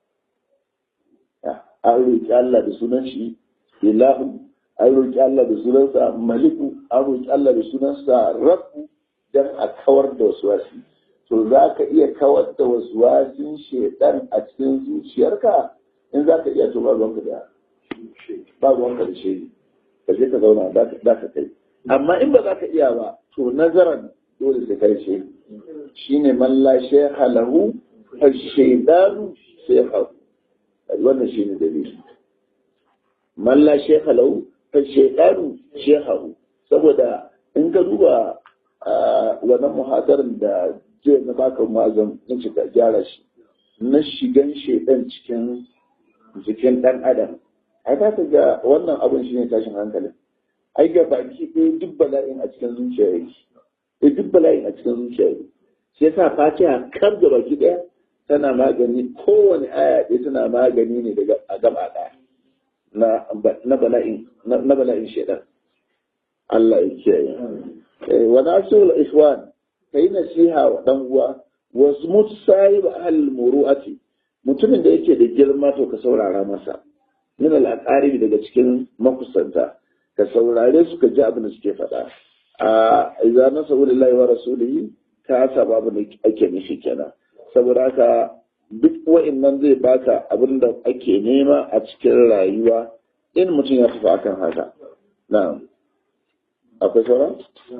[SPEAKER 1] an roƙi Allah da sunan shi ilahu an roƙi Allah da sunansa maliku an roƙi Allah da sunansa rabbu don a kawar da wasu wasi to za ka iya kawar da wasu wasin shaidan a cikin zuciyarka in za ka iya to ba ruwanka da ba ruwanka da shi ka je ka zauna za ka kai amma in ba za ka iya ba to nazaran dole sai kai shi shine man la shaykha lahu fa shaydanu shaykhahu wannan shine dalili man la shaykha lahu fa shaydanu shaykhahu saboda in ka duba wannan muhadarin da jiya na baka mazan na cika gyara shi na shigan shaidan cikin jikin dan adam ai ka ga wannan abun shine tashin hankalin ai ga baki ɗaya duk bala'in a cikin zuciya yake da duk bala'in a cikin zuciya yake shi yasa fatiha kar da baki ɗaya tana magani kowane aya ɗaya tana magani ne daga a gaba ɗaya na bala'in na bala'in shaidan Allah ya kiyaye wa nasul ikhwan kai nasiha wa dan uwa wasu mutu sahib ahl muru'ati mutumin da yake da girma to ka saurara masa min al daga cikin makusanta ka saurare su ka ji abin da suke faɗa a idan na saboda lillahi wa rasulihi ka saba abin da ake nishi kenan saboda haka duk wa'annan zai baka abin da ake nema a cikin rayuwa in mutum ya tafi akan haka na'am akwai sauran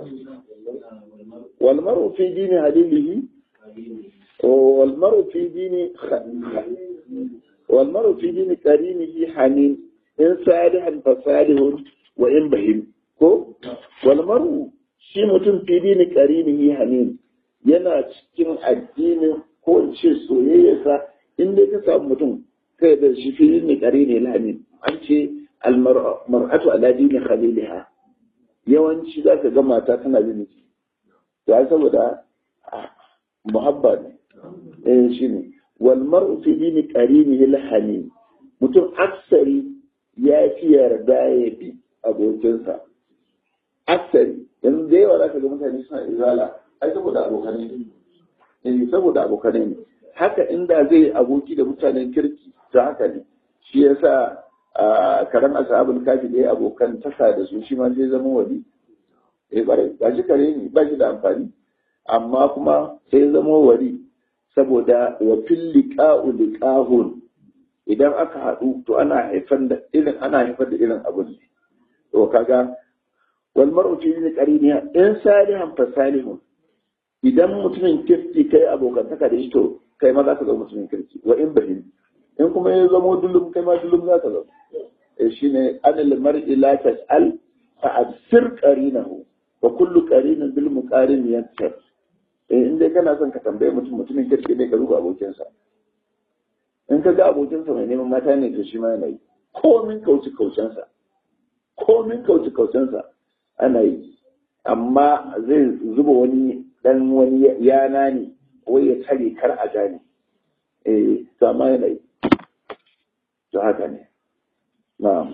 [SPEAKER 1] wal mar'u fi dini halilihi wal mar'u fi dini wal mar'u fi dini qarinihi hanin in salihan fa salihun wa in bahim ko wal mar'u shi mutum fi dini qarinihi hanin yana cikin addinin ko in ce soyayyarsa in dai ka samu mutum kai da shi fi dini qarini hanin an ce al mar'atu ala dini khaliliha yawanci za ka ga mata tana bin miji ya saboda muhabba ne eh shi ne wal mar'u fi dini qarinihi al mutum aksari ya fi yarda ya bi abokinsa aksari yanzu da yawa za ka ga mutane suna izala ai saboda abokanai ne eh saboda abokanai ne haka inda zai aboki da mutanen kirki ta haka ne shi yasa a karen ashabul kafi da abokan taka da su shi ma zai zama wali eh bare ba shi kare ne ba shi da amfani amma kuma sai zama wali saboda wa fil liqa'u liqahun idan aka haɗu to ana haifar da irin ana haifar da irin abun ne to kaga wal mar'u fi qarini in salihan fa salihun idan mutumin kirki kai abokantaka da shi to kai ma za ka zama mutumin kirki wa in bahim in kuma ya zama dullum kai ma dullum za ka zama eh shine anil mar'i la tas'al fa absir qarinahu wa kullu qarinin bil muqarin yansar eh in dai kana son ka tambaye mutum mutumin kirki ne ka ruba abokinsa in ka ga abokinsa mai neman mata ne to shi ma yana yi komin kauci kaucensa komin kauci kaucensa ana yi amma zai zuba wani dan wani yana ne wai ya tare kar a gane eh to amma yana yi to haka ne na'am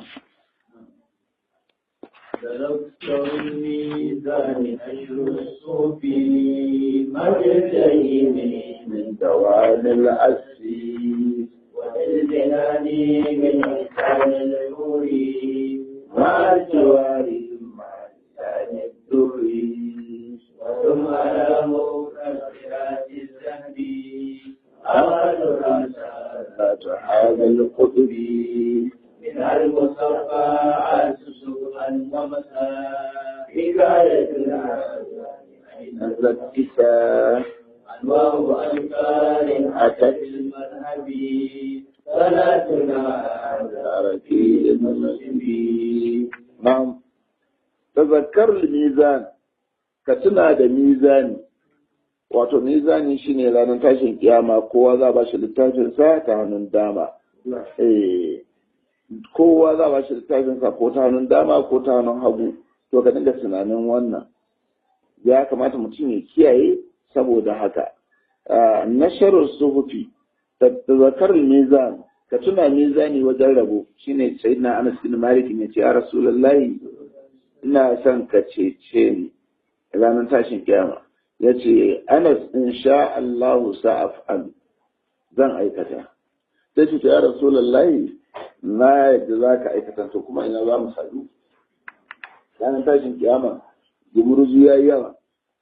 [SPEAKER 2] تذكر الميزان أجر الصوفي مرجعي
[SPEAKER 1] من دوال الأسي
[SPEAKER 2] والجنان من إحسان الحوري
[SPEAKER 1] مع الجواري مع لسان الدري
[SPEAKER 2] وثم على مكفرات الذهب أراد الرسالة
[SPEAKER 1] هذا القدر
[SPEAKER 2] من المصفى عسس ومساء حكاية العالم
[SPEAKER 1] نزلت كتاب
[SPEAKER 2] أنواع أنكار
[SPEAKER 1] أتت
[SPEAKER 2] المذهب صلاتنا على
[SPEAKER 1] ركيل المسلمين نعم تذكر الميزان كتنا da mizani wato mizani shine ranar tashin kiyama kowa za ba shi littafin sa ta hannun dama eh kowa za ba shi littafin sa ko ta hannun dama ko ta hannun hagu to ka dinga tunanin wannan ya kamata mutum ya kiyaye saboda haka nasharar suhufi tazakar mizan ka tuna mizani wajen rabo shine sayyidina Anas bin Malik ne ce ya Rasulullahi ina son ka cece ni ranar tashin kiyama yace Anas insha Allah sa'af'al zan aikata sai ce ya Rasulullahi na yadda za ka aikata to kuma ina za mu sadu ranar tashin kiyama gumurzu ya yi yawa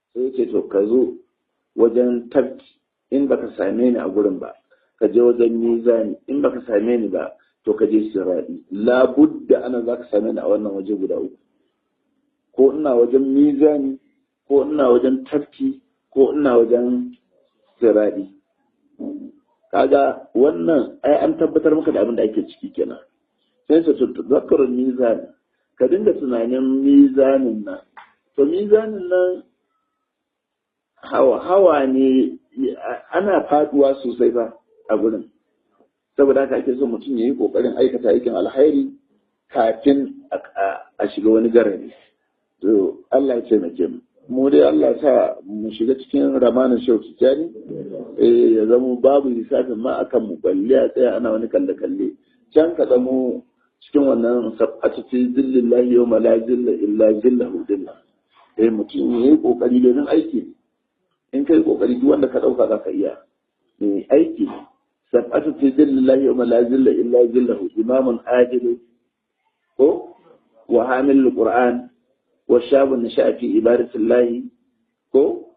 [SPEAKER 1] sai ya ce to ka zo wajen tafki in baka same ni a gurin ba ka je wajen mizani in baka same ni ba to ka je siradi labudda ana za ka same ni a wannan waje guda uku ko ina wajen mizani ko ina wajen tafki ko ina wajen siradi kaga wannan ai an tabbatar maka da abin da ake ciki kenan sai su zakarun mizani ka dinga tunanin mizanin nan to mizanin nan hawa hawa ne ana faduwa sosai ba a gurin saboda haka ake so mutum ya yi kokarin aikata aikin alhairi kafin a shiga wani garari to Allah ya taimake mu mu dai Allah sa mu shiga cikin ramanin shau tijani eh ya zama babu lissafin ma akan mu balle a tsaya ana wani kalle kalle can ka zamo cikin wannan sab'atu fi zillallahi yawma la zilla illa zillahu zilla eh mutum ya yi kokari domin aiki in kai kokari duk wanda ka dauka zaka iya eh aiki sab'atu fi zillallahi yawma la zilla illa zillahu imamun adil ko wa hamil qur'an والشاب نشأ في عبادة الله كو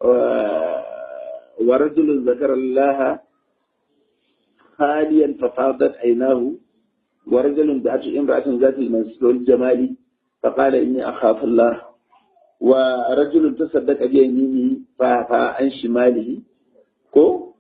[SPEAKER 1] ورجل ذكر الله خاليا ففاضت عيناه ورجل دعته امرأة ذات المنصب والجمال فقال إني أخاف الله ورجل تصدق بيمينه فعفى عن شماله كو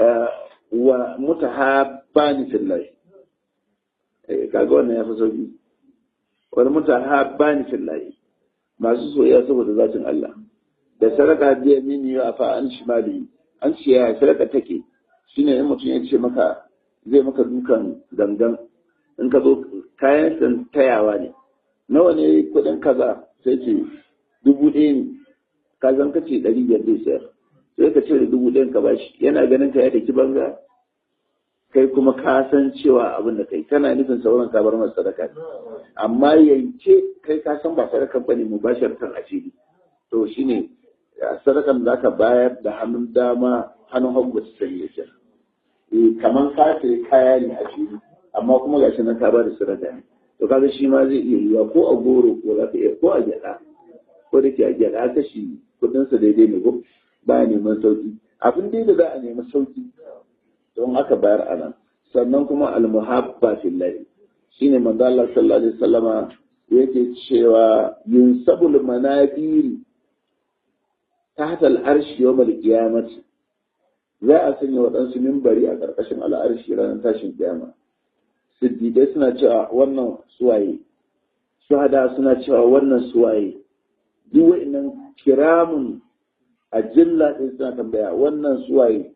[SPEAKER 1] ومتحابان في الله kaga wannan ya fi sauki wani mutahabbani fillahi masu soyayya saboda zatin Allah da sadaka da yamini ya fa an shimali an ce ya sadaka take shine in mutum ya ce maka zai maka dukan gangan in ka zo kayan san tayawa ne nawa ne kuɗin kaza sai ce dubu ɗaya ne ka zan ka ce ɗari biyar zai sayar sai ka cire dubu ɗayan ka bashi yana ganin ka ya daki banza kai kuma ka san cewa abin da kai kana nufin sauran ka bar masa sadaka amma yanke kai ka san ba sadakan bane mu ba shartan asiri to shine sadakan da zaka bayar da hannun dama hannun hagu ta sanya shi eh kaman ka sai kaya ne a shiri amma kuma gashi nan ka ba da sadaka ne to kaga shi ma zai iya yiwa ko a goro ko za ka iya ko a gyada ko da ke a gyada kashi kudin sa daidai ne ko ba neman sauki abin dai da za a nemi sauki don aka bayar a nan sannan kuma almuhabba fillahi shine manzo Allah sallallahu alaihi wasallama yake cewa yunsabul manabiri tahta al-arshi yawm al-qiyamati za a sanya waɗansu mimbari a ƙarƙashin al'arshi ranar tashin kiyama siddiƙai suna cewa wannan suwaye shuhada suna cewa wannan suwaye duk wa'annan kiramun a jilla ɗin suna tambaya wannan suwaye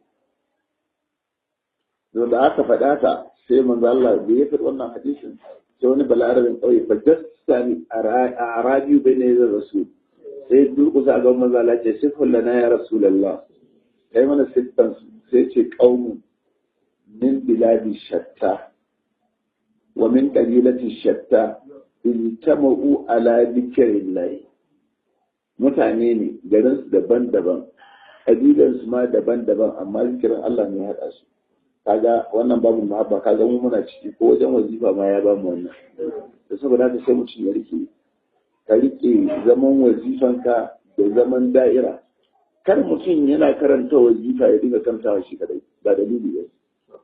[SPEAKER 1] da aka faɗa ta sai manzo Allah da ya faɗi wannan hadisin sai wani balarabin ƙauye fa dasani a arabiyu bai ne zai rasu sai durƙusa ga manzo Allah ce sifun lana ya rasulullah kai mana siffan sai ce qaumun min biladi shatta wa min qabilati shatta iltama'u ala dhikrillah mutane ne garin su daban-daban kabilansu ma daban-daban amma zikirin Allah ne ya haɗa su kaga wannan babu mahabba kaga mu muna ciki ko wajen wazifa ma ya bamu wannan da saboda haka sai mutum ya rike ka rike zaman wazifanka da zaman da'ira kar mutum yana karanta wazifa ya dinga karantawa shi kadai ba dalili ba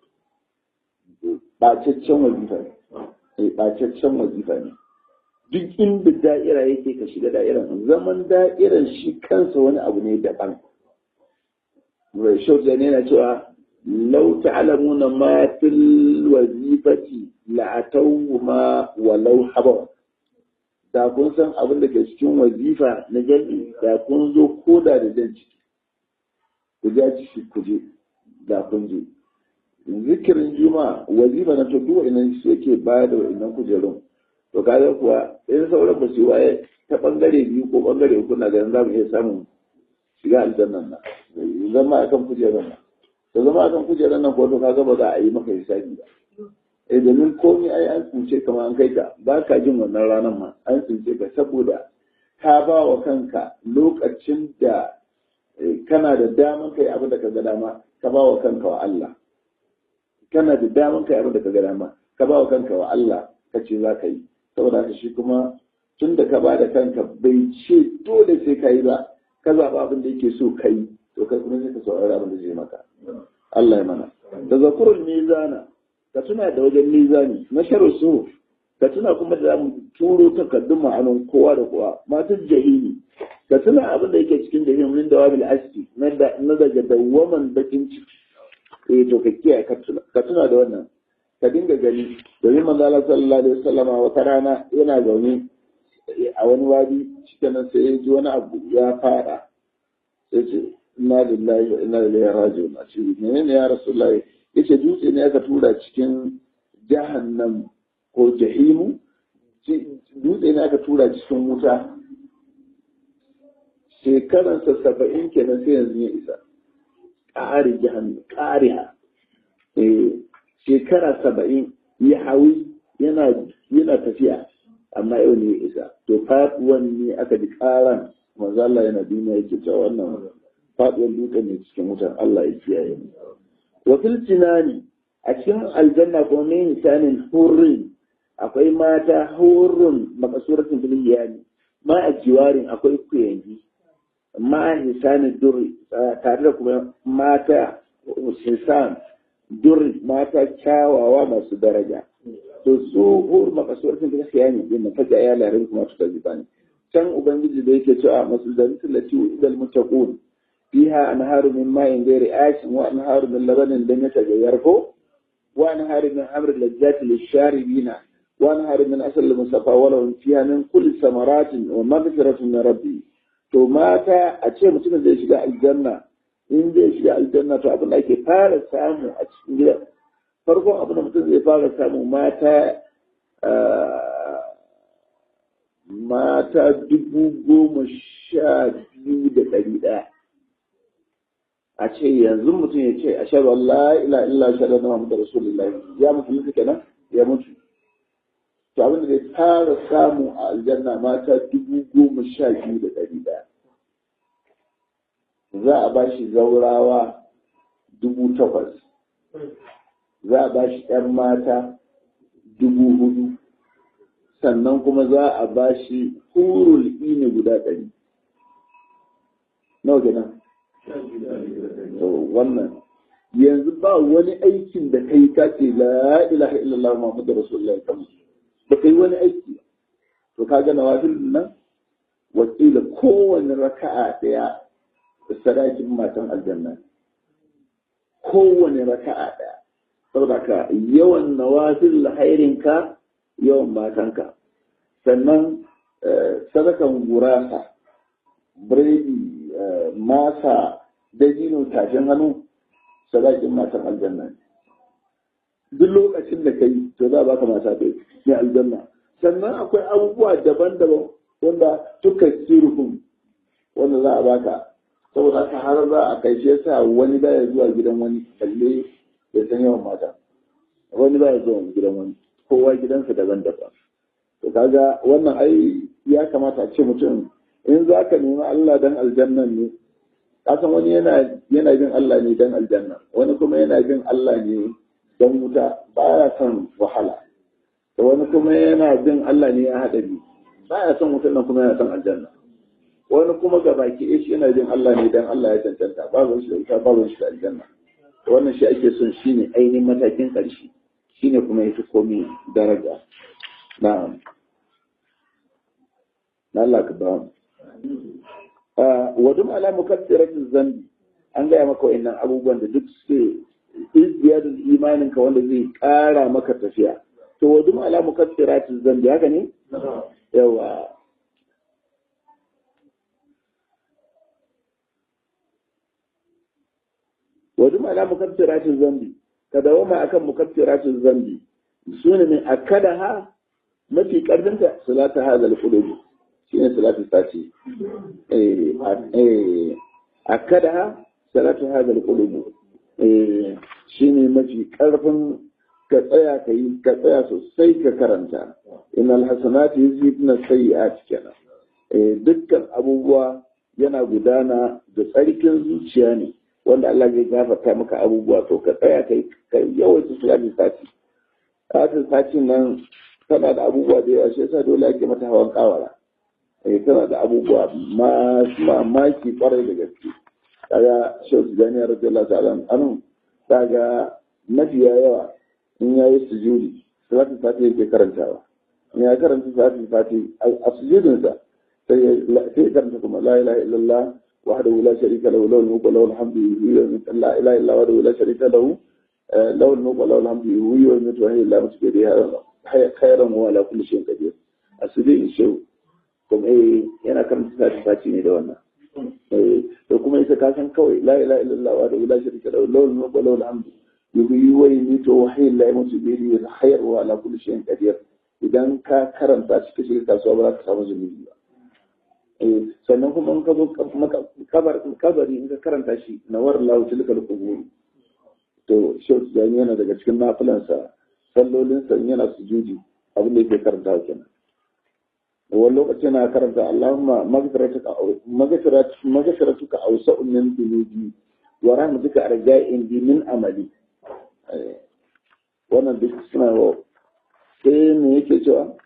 [SPEAKER 1] bacaccen wazifa ne bacaccen wazifa ne duk inda da'ira yake ka shiga da'iran zaman da'iran shi kansa wani abu ne daban Rashid ne yana cewa لو تعلمون ما في الوظيفة لأتوهما ولو حبوا da kun san abin da ke cikin wazifa na jami'i da kun zo koda da jan ciki ku ja ciki ku je da kun je zikirin juma wazifa na to duwa inan su yake baya da wa'innan kujerun to kaga kuwa in sauran ba su waye ta bangare biyu ko bangare uku na ganin za mu iya samun shiga aljannan nan zama akan kujerun nan da zama kan kujerar nan ko kaga ba za a yi maka hisabi ba eh domin komai ai an tsince kamar an kai ka ba ka jin wannan ranar ma an tsince ka saboda ka ba wa kanka lokacin da kana da daman kai abin da ka ga dama ka ba wa kanka wa Allah kana da daman kai abin da ka ga dama ka ba wa kanka wa Allah ka ce za ka yi saboda haka shi kuma tun da ka ba da kanka bai ce dole sai ka yi ba ka zaɓa abin da yake so kai to kai kuma sai ka saurari abin da zai maka Allah ya mana da zakurul mizana ka tuna da wajen mizani na sharu su ka tuna kuma da mu turo takardun ma'anin kowa da kowa matan jahili ka tuna abin da yake cikin jahili min da wabil aski na daga dawwaman bakin ciki eh to ka kiyaye ka tuna da wannan ka dinga gani domin manzo Allah sallallahu alaihi wasallama wata rana yana zaune a wani wadi cikin nan sai ya ji wani abu ya fara sai ce inna lillahi wa inna ilaihi raji'un a ce menene ya rasulullahi yace dutse ne aka tura cikin jahannam ko jahimu dutse ne aka tura cikin wuta shekaransa saba'in kenan sai yanzu ya isa ƙari jahannam ƙariha shekara saba'in ya hawi yana tafiya amma yau ne ya isa to faɗuwan ne aka ji ƙaran manzo Allah yana duniya yake cewa wannan faɗuwan dutse ne cikin wutan Allah ya kiyaye mu wa fil jinani a cikin aljanna ko ne hisanin hurrin akwai mata hurrun makasuratin bil yani ma a jiwarin akwai kuyangi ma hisanin duri tare da kuma mata hisan duri mata kyawawa masu daraja to su hur makasuratin bil yani din na faja ya larin kuma tuka zibani can ubangiji da yake cewa masu zalitul lati idal muttaqun fiha anharu min ma'in ghairi ashin wa anharu min labanin lam yataghayyar ko wa anharu min amri lajjati lisharibina wa anharu min asal musafa wa lahum fiha min kulli samaratin wa maghfiratun min rabbi to mata a ce mutum zai shiga aljanna in zai shiga aljanna to abin da ake fara samu a cikin gida farkon abin da mutum zai fara samu mata mata dubu goma sha biyu da ɗari ɗaya a ce yanzu mutum ya ce a shaɗu Allah ila illa shaɗu na Muhammadu Rasulullah ya mutu mutu kenan ya mutu to abin da zai fara samu a aljanna mata dubu goma sha biyu da ɗari ɗaya za a ba shi zaurawa dubu takwas za a ba shi ‘yan mata dubu hudu sannan kuma za a ba shi hurul ini guda ɗari nawa kenan to wannan yanzu ba wani aikin da kai ka ce la ilaha illallah muhammadu rasulullahi kan ba kai wani aiki to ka ga nawafil nan wakila kowane raka'a daya sadakin matan aljanna kowane raka'a daya saboda ka yawan nawafil hairinka yawan matanka sannan sadakan gurasa biredi masa dabino tashin hannu sadakin matan aljanna duk lokacin da kai to za a baka mata kai ne aljanna sannan akwai abubuwa daban-daban wanda tuka sirhum wanda za a baka saboda haka har za a kai shi yasa wani baya zuwa gidan wani kalle ya san yawan mata wani baya zuwa gidan wani kowa gidansa daban-daban to kaga wannan ai ya kamata a ce mutum in za ka nemi Allah dan aljannan ne kasan wani yana yana bin Allah ne dan aljanna wani kuma yana bin Allah ne dan wuta baya son wahala da wani kuma yana bin Allah ne ya haɗa bi baya son wutan nan kuma yana son aljanna wani kuma ga baki shi yana bin Allah ne dan Allah ya cancanta babu shi da wuta babu shi da aljanna wannan shi ake son shine ainihin matakin ƙarshe shine kuma yafi komai daraja na'am na Allah ka ba wa dum ala mukaffiratin zambi an gaya maka wa'annan abubuwan da duk suke izdiyadul imanin ka wanda zai ƙara maka tafiya to wa dum ala mukaffiratin zambi haka ne yawa wa dum ala mukaffiratin zambi ka dawama akan mukaffiratin zambi sune min akadaha mafi karfinta salata hadal qulubi shine salatu sati eh akada salatu hadal qulub eh shine mafi karfin ka tsaya ka yi ka tsaya sosai ka karanta innal hasanati yuzhibna sayyi'at kenan eh dukkan abubuwa yana gudana da tsarkin zuciya ne wanda Allah zai gafarta maka abubuwa to ka tsaya kai ka yawaita salatu sati salatu sati nan tana da abubuwa da yawa shi yasa dole ake mata hawan kawara eh tana da abubuwa masu mamaki kwarai da gaske kaga shehu tijjani radiyallahu ta'ala anhu kaga mafiya yawa in yayi sujudi salatul fati yake karantawa in ya karanta salatul fati a sujudinsa sai ya karanta kuma la ilaha illallah وحده لا شريك له له الملك وله الحمد يحيي ويميت لا اله الا وحده لا شريك له له الملك وله الحمد يحيي ويميت وهي لا مشرك به خيرا وعلى كل شيء قدير asiri shehu kuma eh yana kan tsari faci ne da wannan eh to kuma ita ka san kawai la ilaha illallah wa la sharika lahu lahu al-mulku wa lahu al-hamdu yuhyi wa yumiitu wa hayy la yamutu bi yadihi al-khayr wa ala kulli shay'in qadir idan ka karanta shi kashi kasuwa ba za ka samu zunubi ba sannan kuma in ka zo kabari in ka karanta shi na war lahu tilka al-qubur to shehu tijani yana daga cikin nafilansa sallolinsa yana sujudi abin da yake karanta kenan wani lokaci na karanta Allahumma magfiratuka awsa'u min dhunubi wa rahmatuka arja'in bi min amali wannan duk suna sai me yake cewa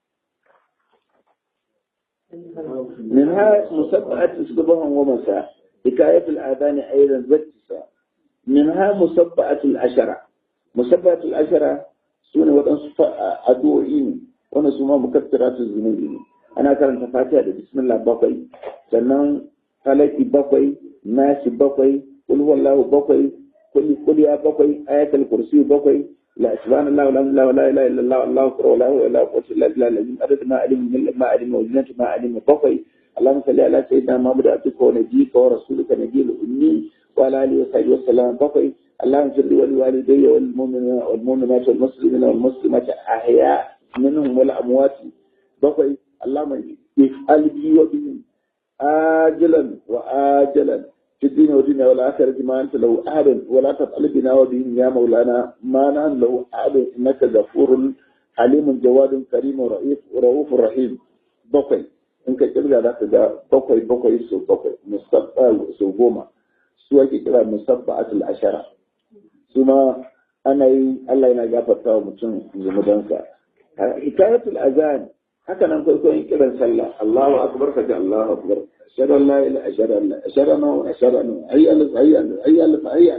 [SPEAKER 1] منها مسبعة صبحا ومساء حكاية الآذان أيضا ذكسة منها مسبعة العشرة مسبعة العشرة سنة وتنصف أدوئين ونسمى مكثرات الذنوب أنا كان تفاتيها بسم الله بقي سنن فلكي بقي ناس بقي قل هو الله بقي قل قل يا بقي آية الكرسي بقي لا سبحان الله والحمد لله ولا اله الا الله الله اكبر ولا حول ولا قوه الا بالله العظيم عدد ما علم من ما علم وزنة ما علم بقي اللهم صل على سيدنا محمد عبدك ونبيك ورسولك نبي الامي وعلى اله وصحبه وسلم بقي اللهم صل ولوالدي والمؤمنين والمؤمنات والمسلمين والمسلمات احياء منهم والاموات بقي اللهم افعل بي وبهم آجلا وآجلا في الدين والدنيا والآخرة ما أنت له أحد ولا تفعل بنا وبهم يا مولانا ما نحن له أحد إنك غفور حليم جواد كريم ورئيف ورؤوف رحيم بقي إنك كبير ذاك دا بقي بقي سو بقي مصطفى سو بوما سو كده مصطفى العشرة ثم أنا الله ينا غفر تاو متون زمدانسا حكاية الأذان haka nan kwaikwayon kiran sallah Allahu akbar ka ji Allahu akbar ashhadu an la ilaha ashhadu an la ashhadu anna ashhadu anna hayya alif hayya alif hayya alif hayya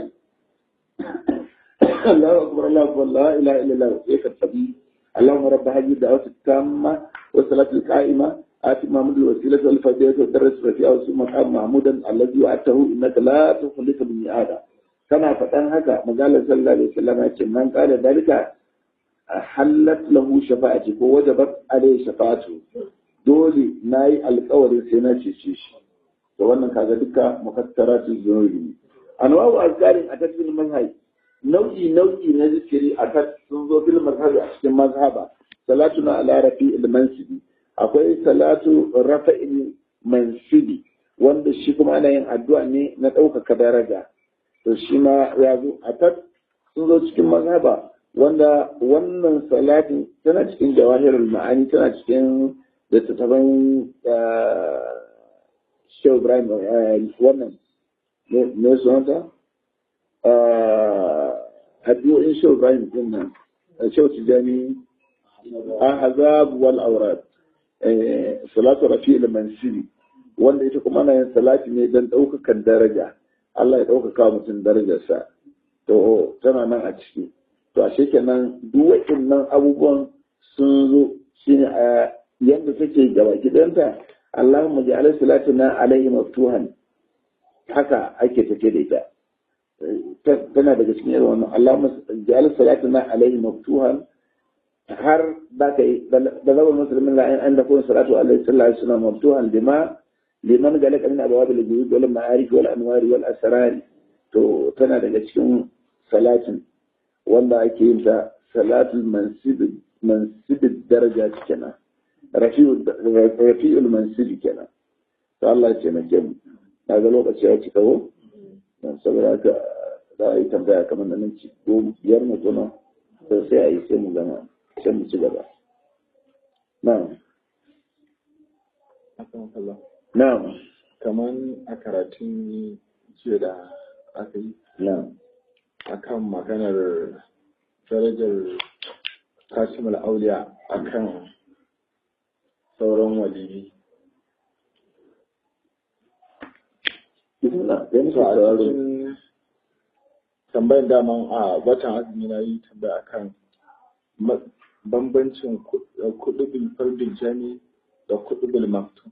[SPEAKER 1] Allahu akbar Allahu akbar la ilaha illa Allah sai ka tabi اللهم رب هذه الدعوة التامة والصلاة القائمة آت محمد الوسيلة والفضيلة والدرس الرفيع وسوء مقام محمودا الذي وعدته إنك لا تخلف الميعاد كما فتن هكا مقال صلى الله عليه وسلم من قال ذلك hallat lahu shafa'ati ko wajabat alai shafa'atu dole nayi alƙawarin sai na cece shi to wannan kaga duka mufattaratu zunubi anwa'u azkarin a tafsir mazhab nau'i nau'i na zikiri a ta sun zo bil mazhab a cikin mazhaba salatuna ala rafi'il mansibi akwai salatu rafa'il mansibi wanda shi kuma ana yin addu'a ne na ɗaukaka daraja to shi ma ya zo a ta sun zo cikin mazhaba wanda wannan salatin tana cikin jawahirul ma'ani tana cikin littattafan Shehu Ibrahim wannan ne sunanta addu'o'in Shehu Ibrahim din nan Shehu Tijani Ahzab wal Awrad salatu rafi'il mansiri wanda ita kuma ana yin salati ne don ɗaukakan daraja Allah ya ɗaukaka mutum darajarsa to tana nan a ciki to a kenan duk waɗannan abubuwan sun zo shine a yadda take gaba gidanta Allahumma ja'al salatuna alaihi maftuhan haka ake take da ita tana daga cikin irin wannan Allahumma ja'al salatuna alaihi maftuhan har da kai da zaman musulmin la'in an da kuma salatu alaihi sallallahu alaihi wasallam maftuhan bima liman galaka min abwab al-ghuyub wal ma'arif wal anwar wal asrar to tana daga cikin salatin wanda ake yin ta salatul mansibin daraja kenan rafi'ul mansibi kenan to Allah ya taimake mu na ga lokaci ya cika ko saboda haka za a yi tambaya kamar da nan ci ko biyar mu tuna to sai a yi sai mu gama sai mu ci gaba na'am na'am
[SPEAKER 3] kaman a karatun jiya da aka yi
[SPEAKER 1] na'am
[SPEAKER 3] akan maganar darajar kasimul auliya akan sauran waliyi
[SPEAKER 1] bismillah kai musu
[SPEAKER 3] to a
[SPEAKER 1] sauraro
[SPEAKER 3] cikin tambayan daman a watan azumi na yi tambaya akan ma- bambancin kudubin fardin jami da kudubin maktum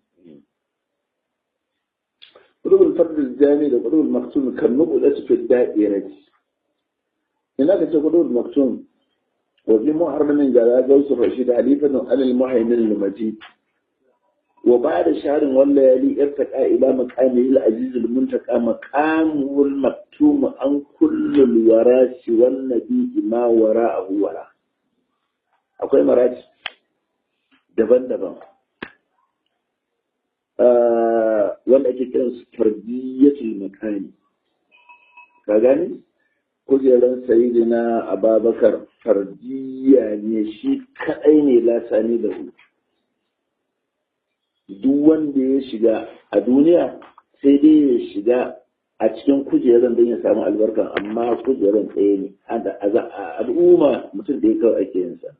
[SPEAKER 1] qudubul fard al-jami da qudubul maktum kan nuqulatu fi da'irati ina ka ce qudubul maktum wa bi muharramin jara gausu rashid halifatan alal muhaymin al-majid وبعد شهر والليالي ارتقى إلى مقامه العزيز المنتقى مقامه المكتوم عن كل الوراث والنبي ما وراءه وراء akwai maraji daban-daban wanda ake kiran su fardiyyatul makani ka gani kujeran sayidina ababakar fardiyya ne shi kadai ne lasani da hu duk wanda ya shiga a duniya sai dai ya shiga a cikin kujeran don ya samu albarkan amma kujeran ɗaya ne a al'umma mutum da ya kawai ake yin sa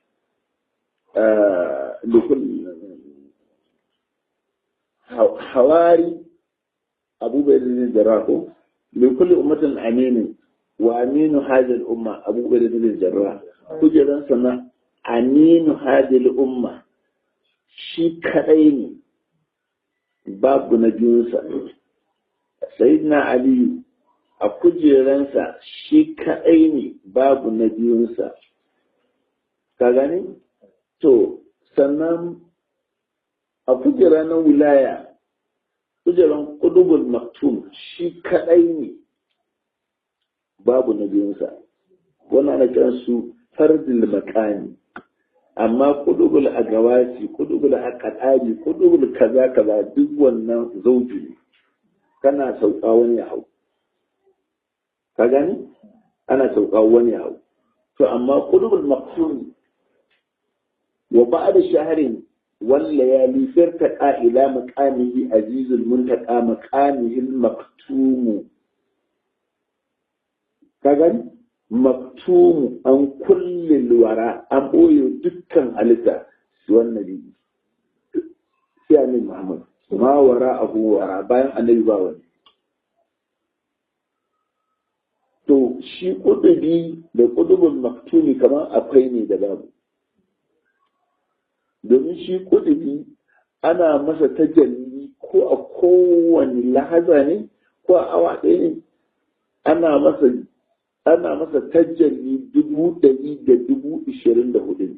[SPEAKER 1] hawari abubuwan da zai rako likul ummatin aminin wa aminu hajjal umma abubuwan da zai jarra kujeran sana aminu hajjal umma shi kadai ne babu na biyunsa sayyidina aliyu a kujeransa shi kadai ne babu na biyunsa ka gani to sannan a kujera na wilaya kujeran kudubul maktum shi kadai ne babu na biyunsa wannan ana kiransu fardil makani amma kudubul agawasi kudubul akadari kudubul kaza kaza duk wannan zauji ne kana sauka wani hau ka gani ana sauka wani hau to amma kudubul maqsum wa ba'da shahrin wal layali firtaqa ila maqamihi azizul muntaqa maqamihi al maktum ka gani maktumu an kulle wara an ɓoye dukkan halitta su wannan biyu sai annabi Muhammad ma wara abu wara bayan annabi ba wani to shi kudubi da kudubin maktumi kamar akwai ne da babu domin shi kudubi ana masa tajalli ko a kowane lahaza ne ko a awa ɗaya ne ana masa ana masa tajalli dubu ɗari da dubu ishirin da hudu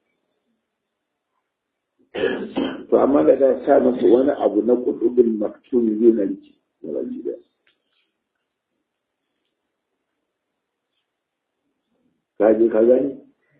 [SPEAKER 1] to amma da ta sa masa wani abu na kudubin maktumi zai na riki na baki da ka je ka gani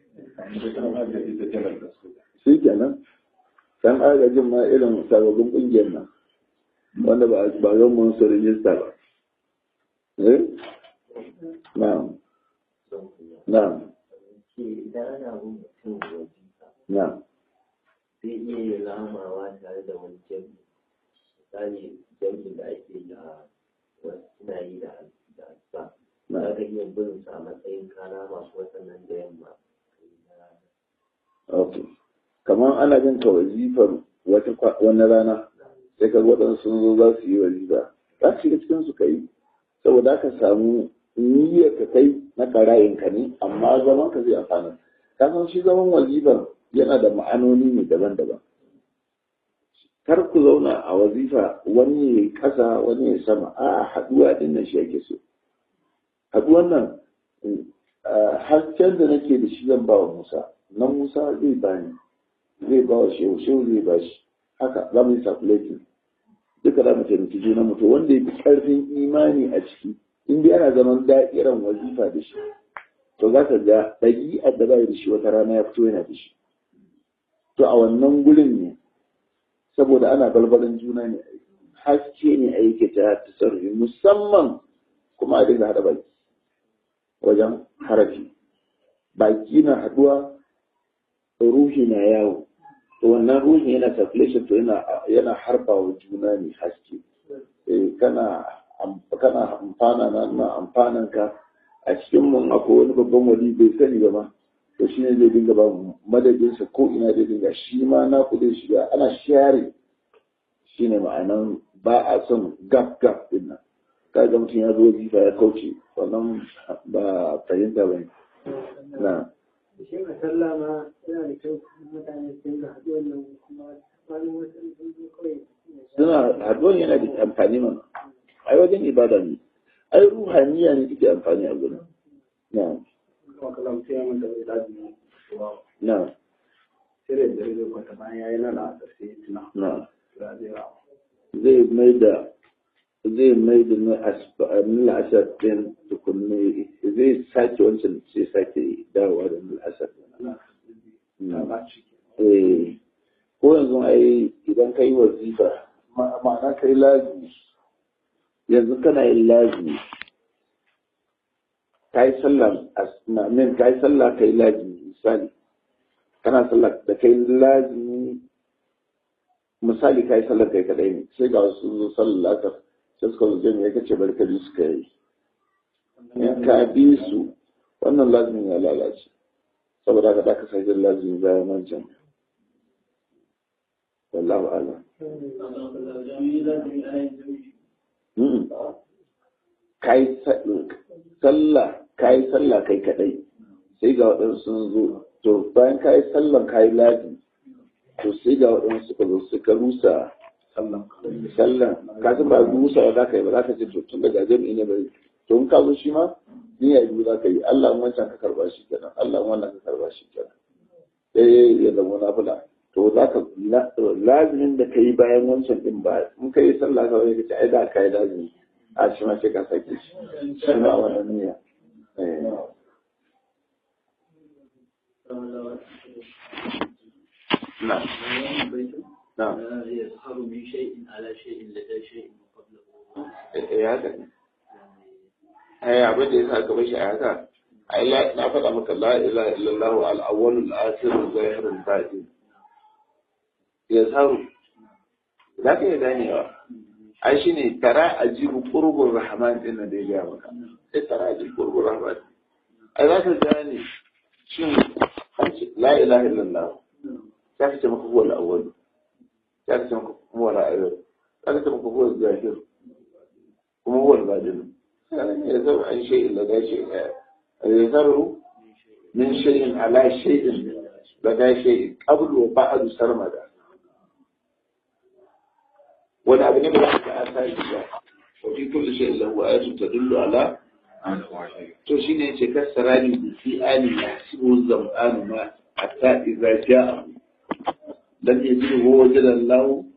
[SPEAKER 1] shi kenan san agajin ma irin sababbin ƙungiyar nan wanda ba ba zan mun su rijista ba eh na'am na'am
[SPEAKER 2] idan ana bin mutum wajifa
[SPEAKER 1] na'am
[SPEAKER 2] zai iya yin ramawa tare da wani jami misali jami'in da ake yi a wasu suna yi da da asuba za ka iya bin su a matsayin kana masu wasannan da yamma
[SPEAKER 1] ok kamar ana jin ka wazifar wata kwa- wani rana sai ka waɗansu sun zo za su yi wazifa za ka shiga cikin su ka yi saboda aka samu niyyar ka kai na karayin ka ne amma zaman ka zai amfana ka san shi zaman wazifar yana da ma'anoni ne daban-daban kar ku zauna a wazifa wani ya yi ƙasa wani ya sama a haɗuwa ɗin nan shi ake so haɗuwan nan ah, hasken da nake da shi zan ba wa Musa na Musa zai bani zai ba wa shehu shehu zai ba shi haka za mu yi circulating duka za mu taimaki juna mu to wanda ya fi ƙarfin imani a ciki in dai ana zaman da'iran wazifa da shi to za ka ga ɗabi'ar da bai da shi wata rana ya fito yana da shi to a wannan gurin ne saboda ana balbalin juna ne haske ne a yake ta tasarrufi musamman kuma a dinga haɗa baki wajen harafi baki na haɗuwa ruhi na yawo to wannan ruhi yana circulation to yana yana harba wa juna ne haske eh kana am- kana amfana na na amfanan ka a cikin mun akwai wani babban wali bai sani ba ma to shi ne zai dinga ba mu madadin sa ko ina zai dinga shi ma na ku zai shiga ana share shi ne ma'anan ba a son gap gap din nan ka ga mutum ya zo jifa ya kauce wannan ba fahimta ba ne na
[SPEAKER 4] shi a sallah ma yana da kyau mutane su dinga haɗu wannan kuma wani wasu sun zo kawai
[SPEAKER 1] suna haɗuwan yana da amfani mana ai wajen ibada ne ai ruhaniya ne take amfani a gurin na
[SPEAKER 4] kuma kalam sai mun da lazimi
[SPEAKER 1] na
[SPEAKER 4] sai da dare zai kwata bayan yayi nan a sai tuna
[SPEAKER 1] na
[SPEAKER 4] da zai rawa
[SPEAKER 1] zai mai da zai mai da na asar ɗin tukunne zai sake wancan sai sake dawowa da na asar
[SPEAKER 4] ta ba ci
[SPEAKER 1] eh ko yanzu ai idan ka yi wazifa ma- ma'ana ka yi lazimi yanzu kana yin lazimi ka yi sallah as- na min ka yi sallah ka yi lazimi misali kana sallah da kai lazimi misali ka yi sallar kai kadai ne sai ga wasu sun zo sallar lasar sai suka zo jami'a ka ce bari ka bi su ka yi in ka bi su wannan lazimin ya lalace saboda haka da ka sake lazimi bayan wancan wallahu a'lam Mm. kai sallah kai sallah kai kadai sai ga waɗansu sun zo to bayan kai sallan kai lazi to sai ga waɗansu suka zo suka rusa
[SPEAKER 4] sallan
[SPEAKER 1] sallan ka san ba rusa ba za ka yi ba za ka ce to tun daga jami'i ne bai to in ka zo shi ma niyya biyu za ka yi Allah in wancan ka karba shi kenan Allah in wannan ka karba shi kenan sai ya zama nafila to za ka lazimin da ka yi bayan wancan din ba in ka yi sallah ka wani ka ce ai da ka yi lazimi a shi ma sai ka sake shi shi ma a wannan niyya Eh. na na
[SPEAKER 2] يظهر من شيء على شيء لدى شيء قبله
[SPEAKER 1] eh haka ne ai abin da yasa ka bashi a haka ai la- na faɗa maka la ilaha illallah al-awwal al-akhir al-zahir al-batin yazharu za ka iya ganewa ai shine tara ajibu qurbur rahman din nan da ya ga maka sai tara ajibu qurbur rahman ai za ka gane shin an ce la ilaha illallah za ka ce maka huwa al-awwal za ka ce maka huwa al-akhir za ka ce maka huwa al-zahir kuma huwa al-batin يذر عن شيء لدى شيء يذر من شيء على شيء لدى شيء قبل وبعد سرمدا ولا أبنى بلحك آثار الله وفي كل شيء له آية تدل على to shi ne ce kasarani da fi ali ya hasibu zam'anu ma hatta idza ja'a lam yajidu huwa wajada Allah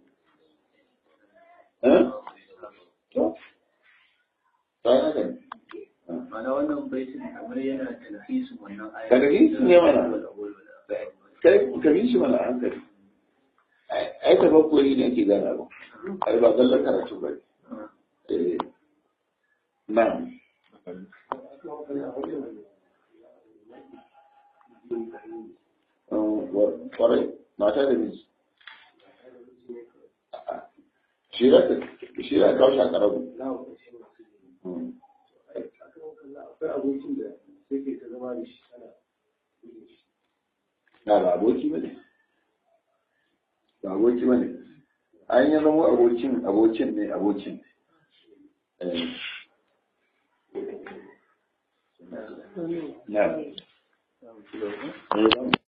[SPEAKER 1] eh to ta haka ne
[SPEAKER 2] Mana wannan baitin kamar yana talhisu wannan ayat.
[SPEAKER 1] Talhisu ne mana. kai ka bi shi mana a hankali ai ta bakwai ne ake gana ba ai ba zallar karatu ba ne Eh, na'am Um, wa- kwarai mata da miji A'a. shi za ka shi za ka kawo shi a karabu Mm.
[SPEAKER 4] akwai abokin da sai ke ta zama da shi ana
[SPEAKER 1] na ba aboki ba ne ba aboki ba ne an yi zama abokin abokin ne abokin ne Eh. na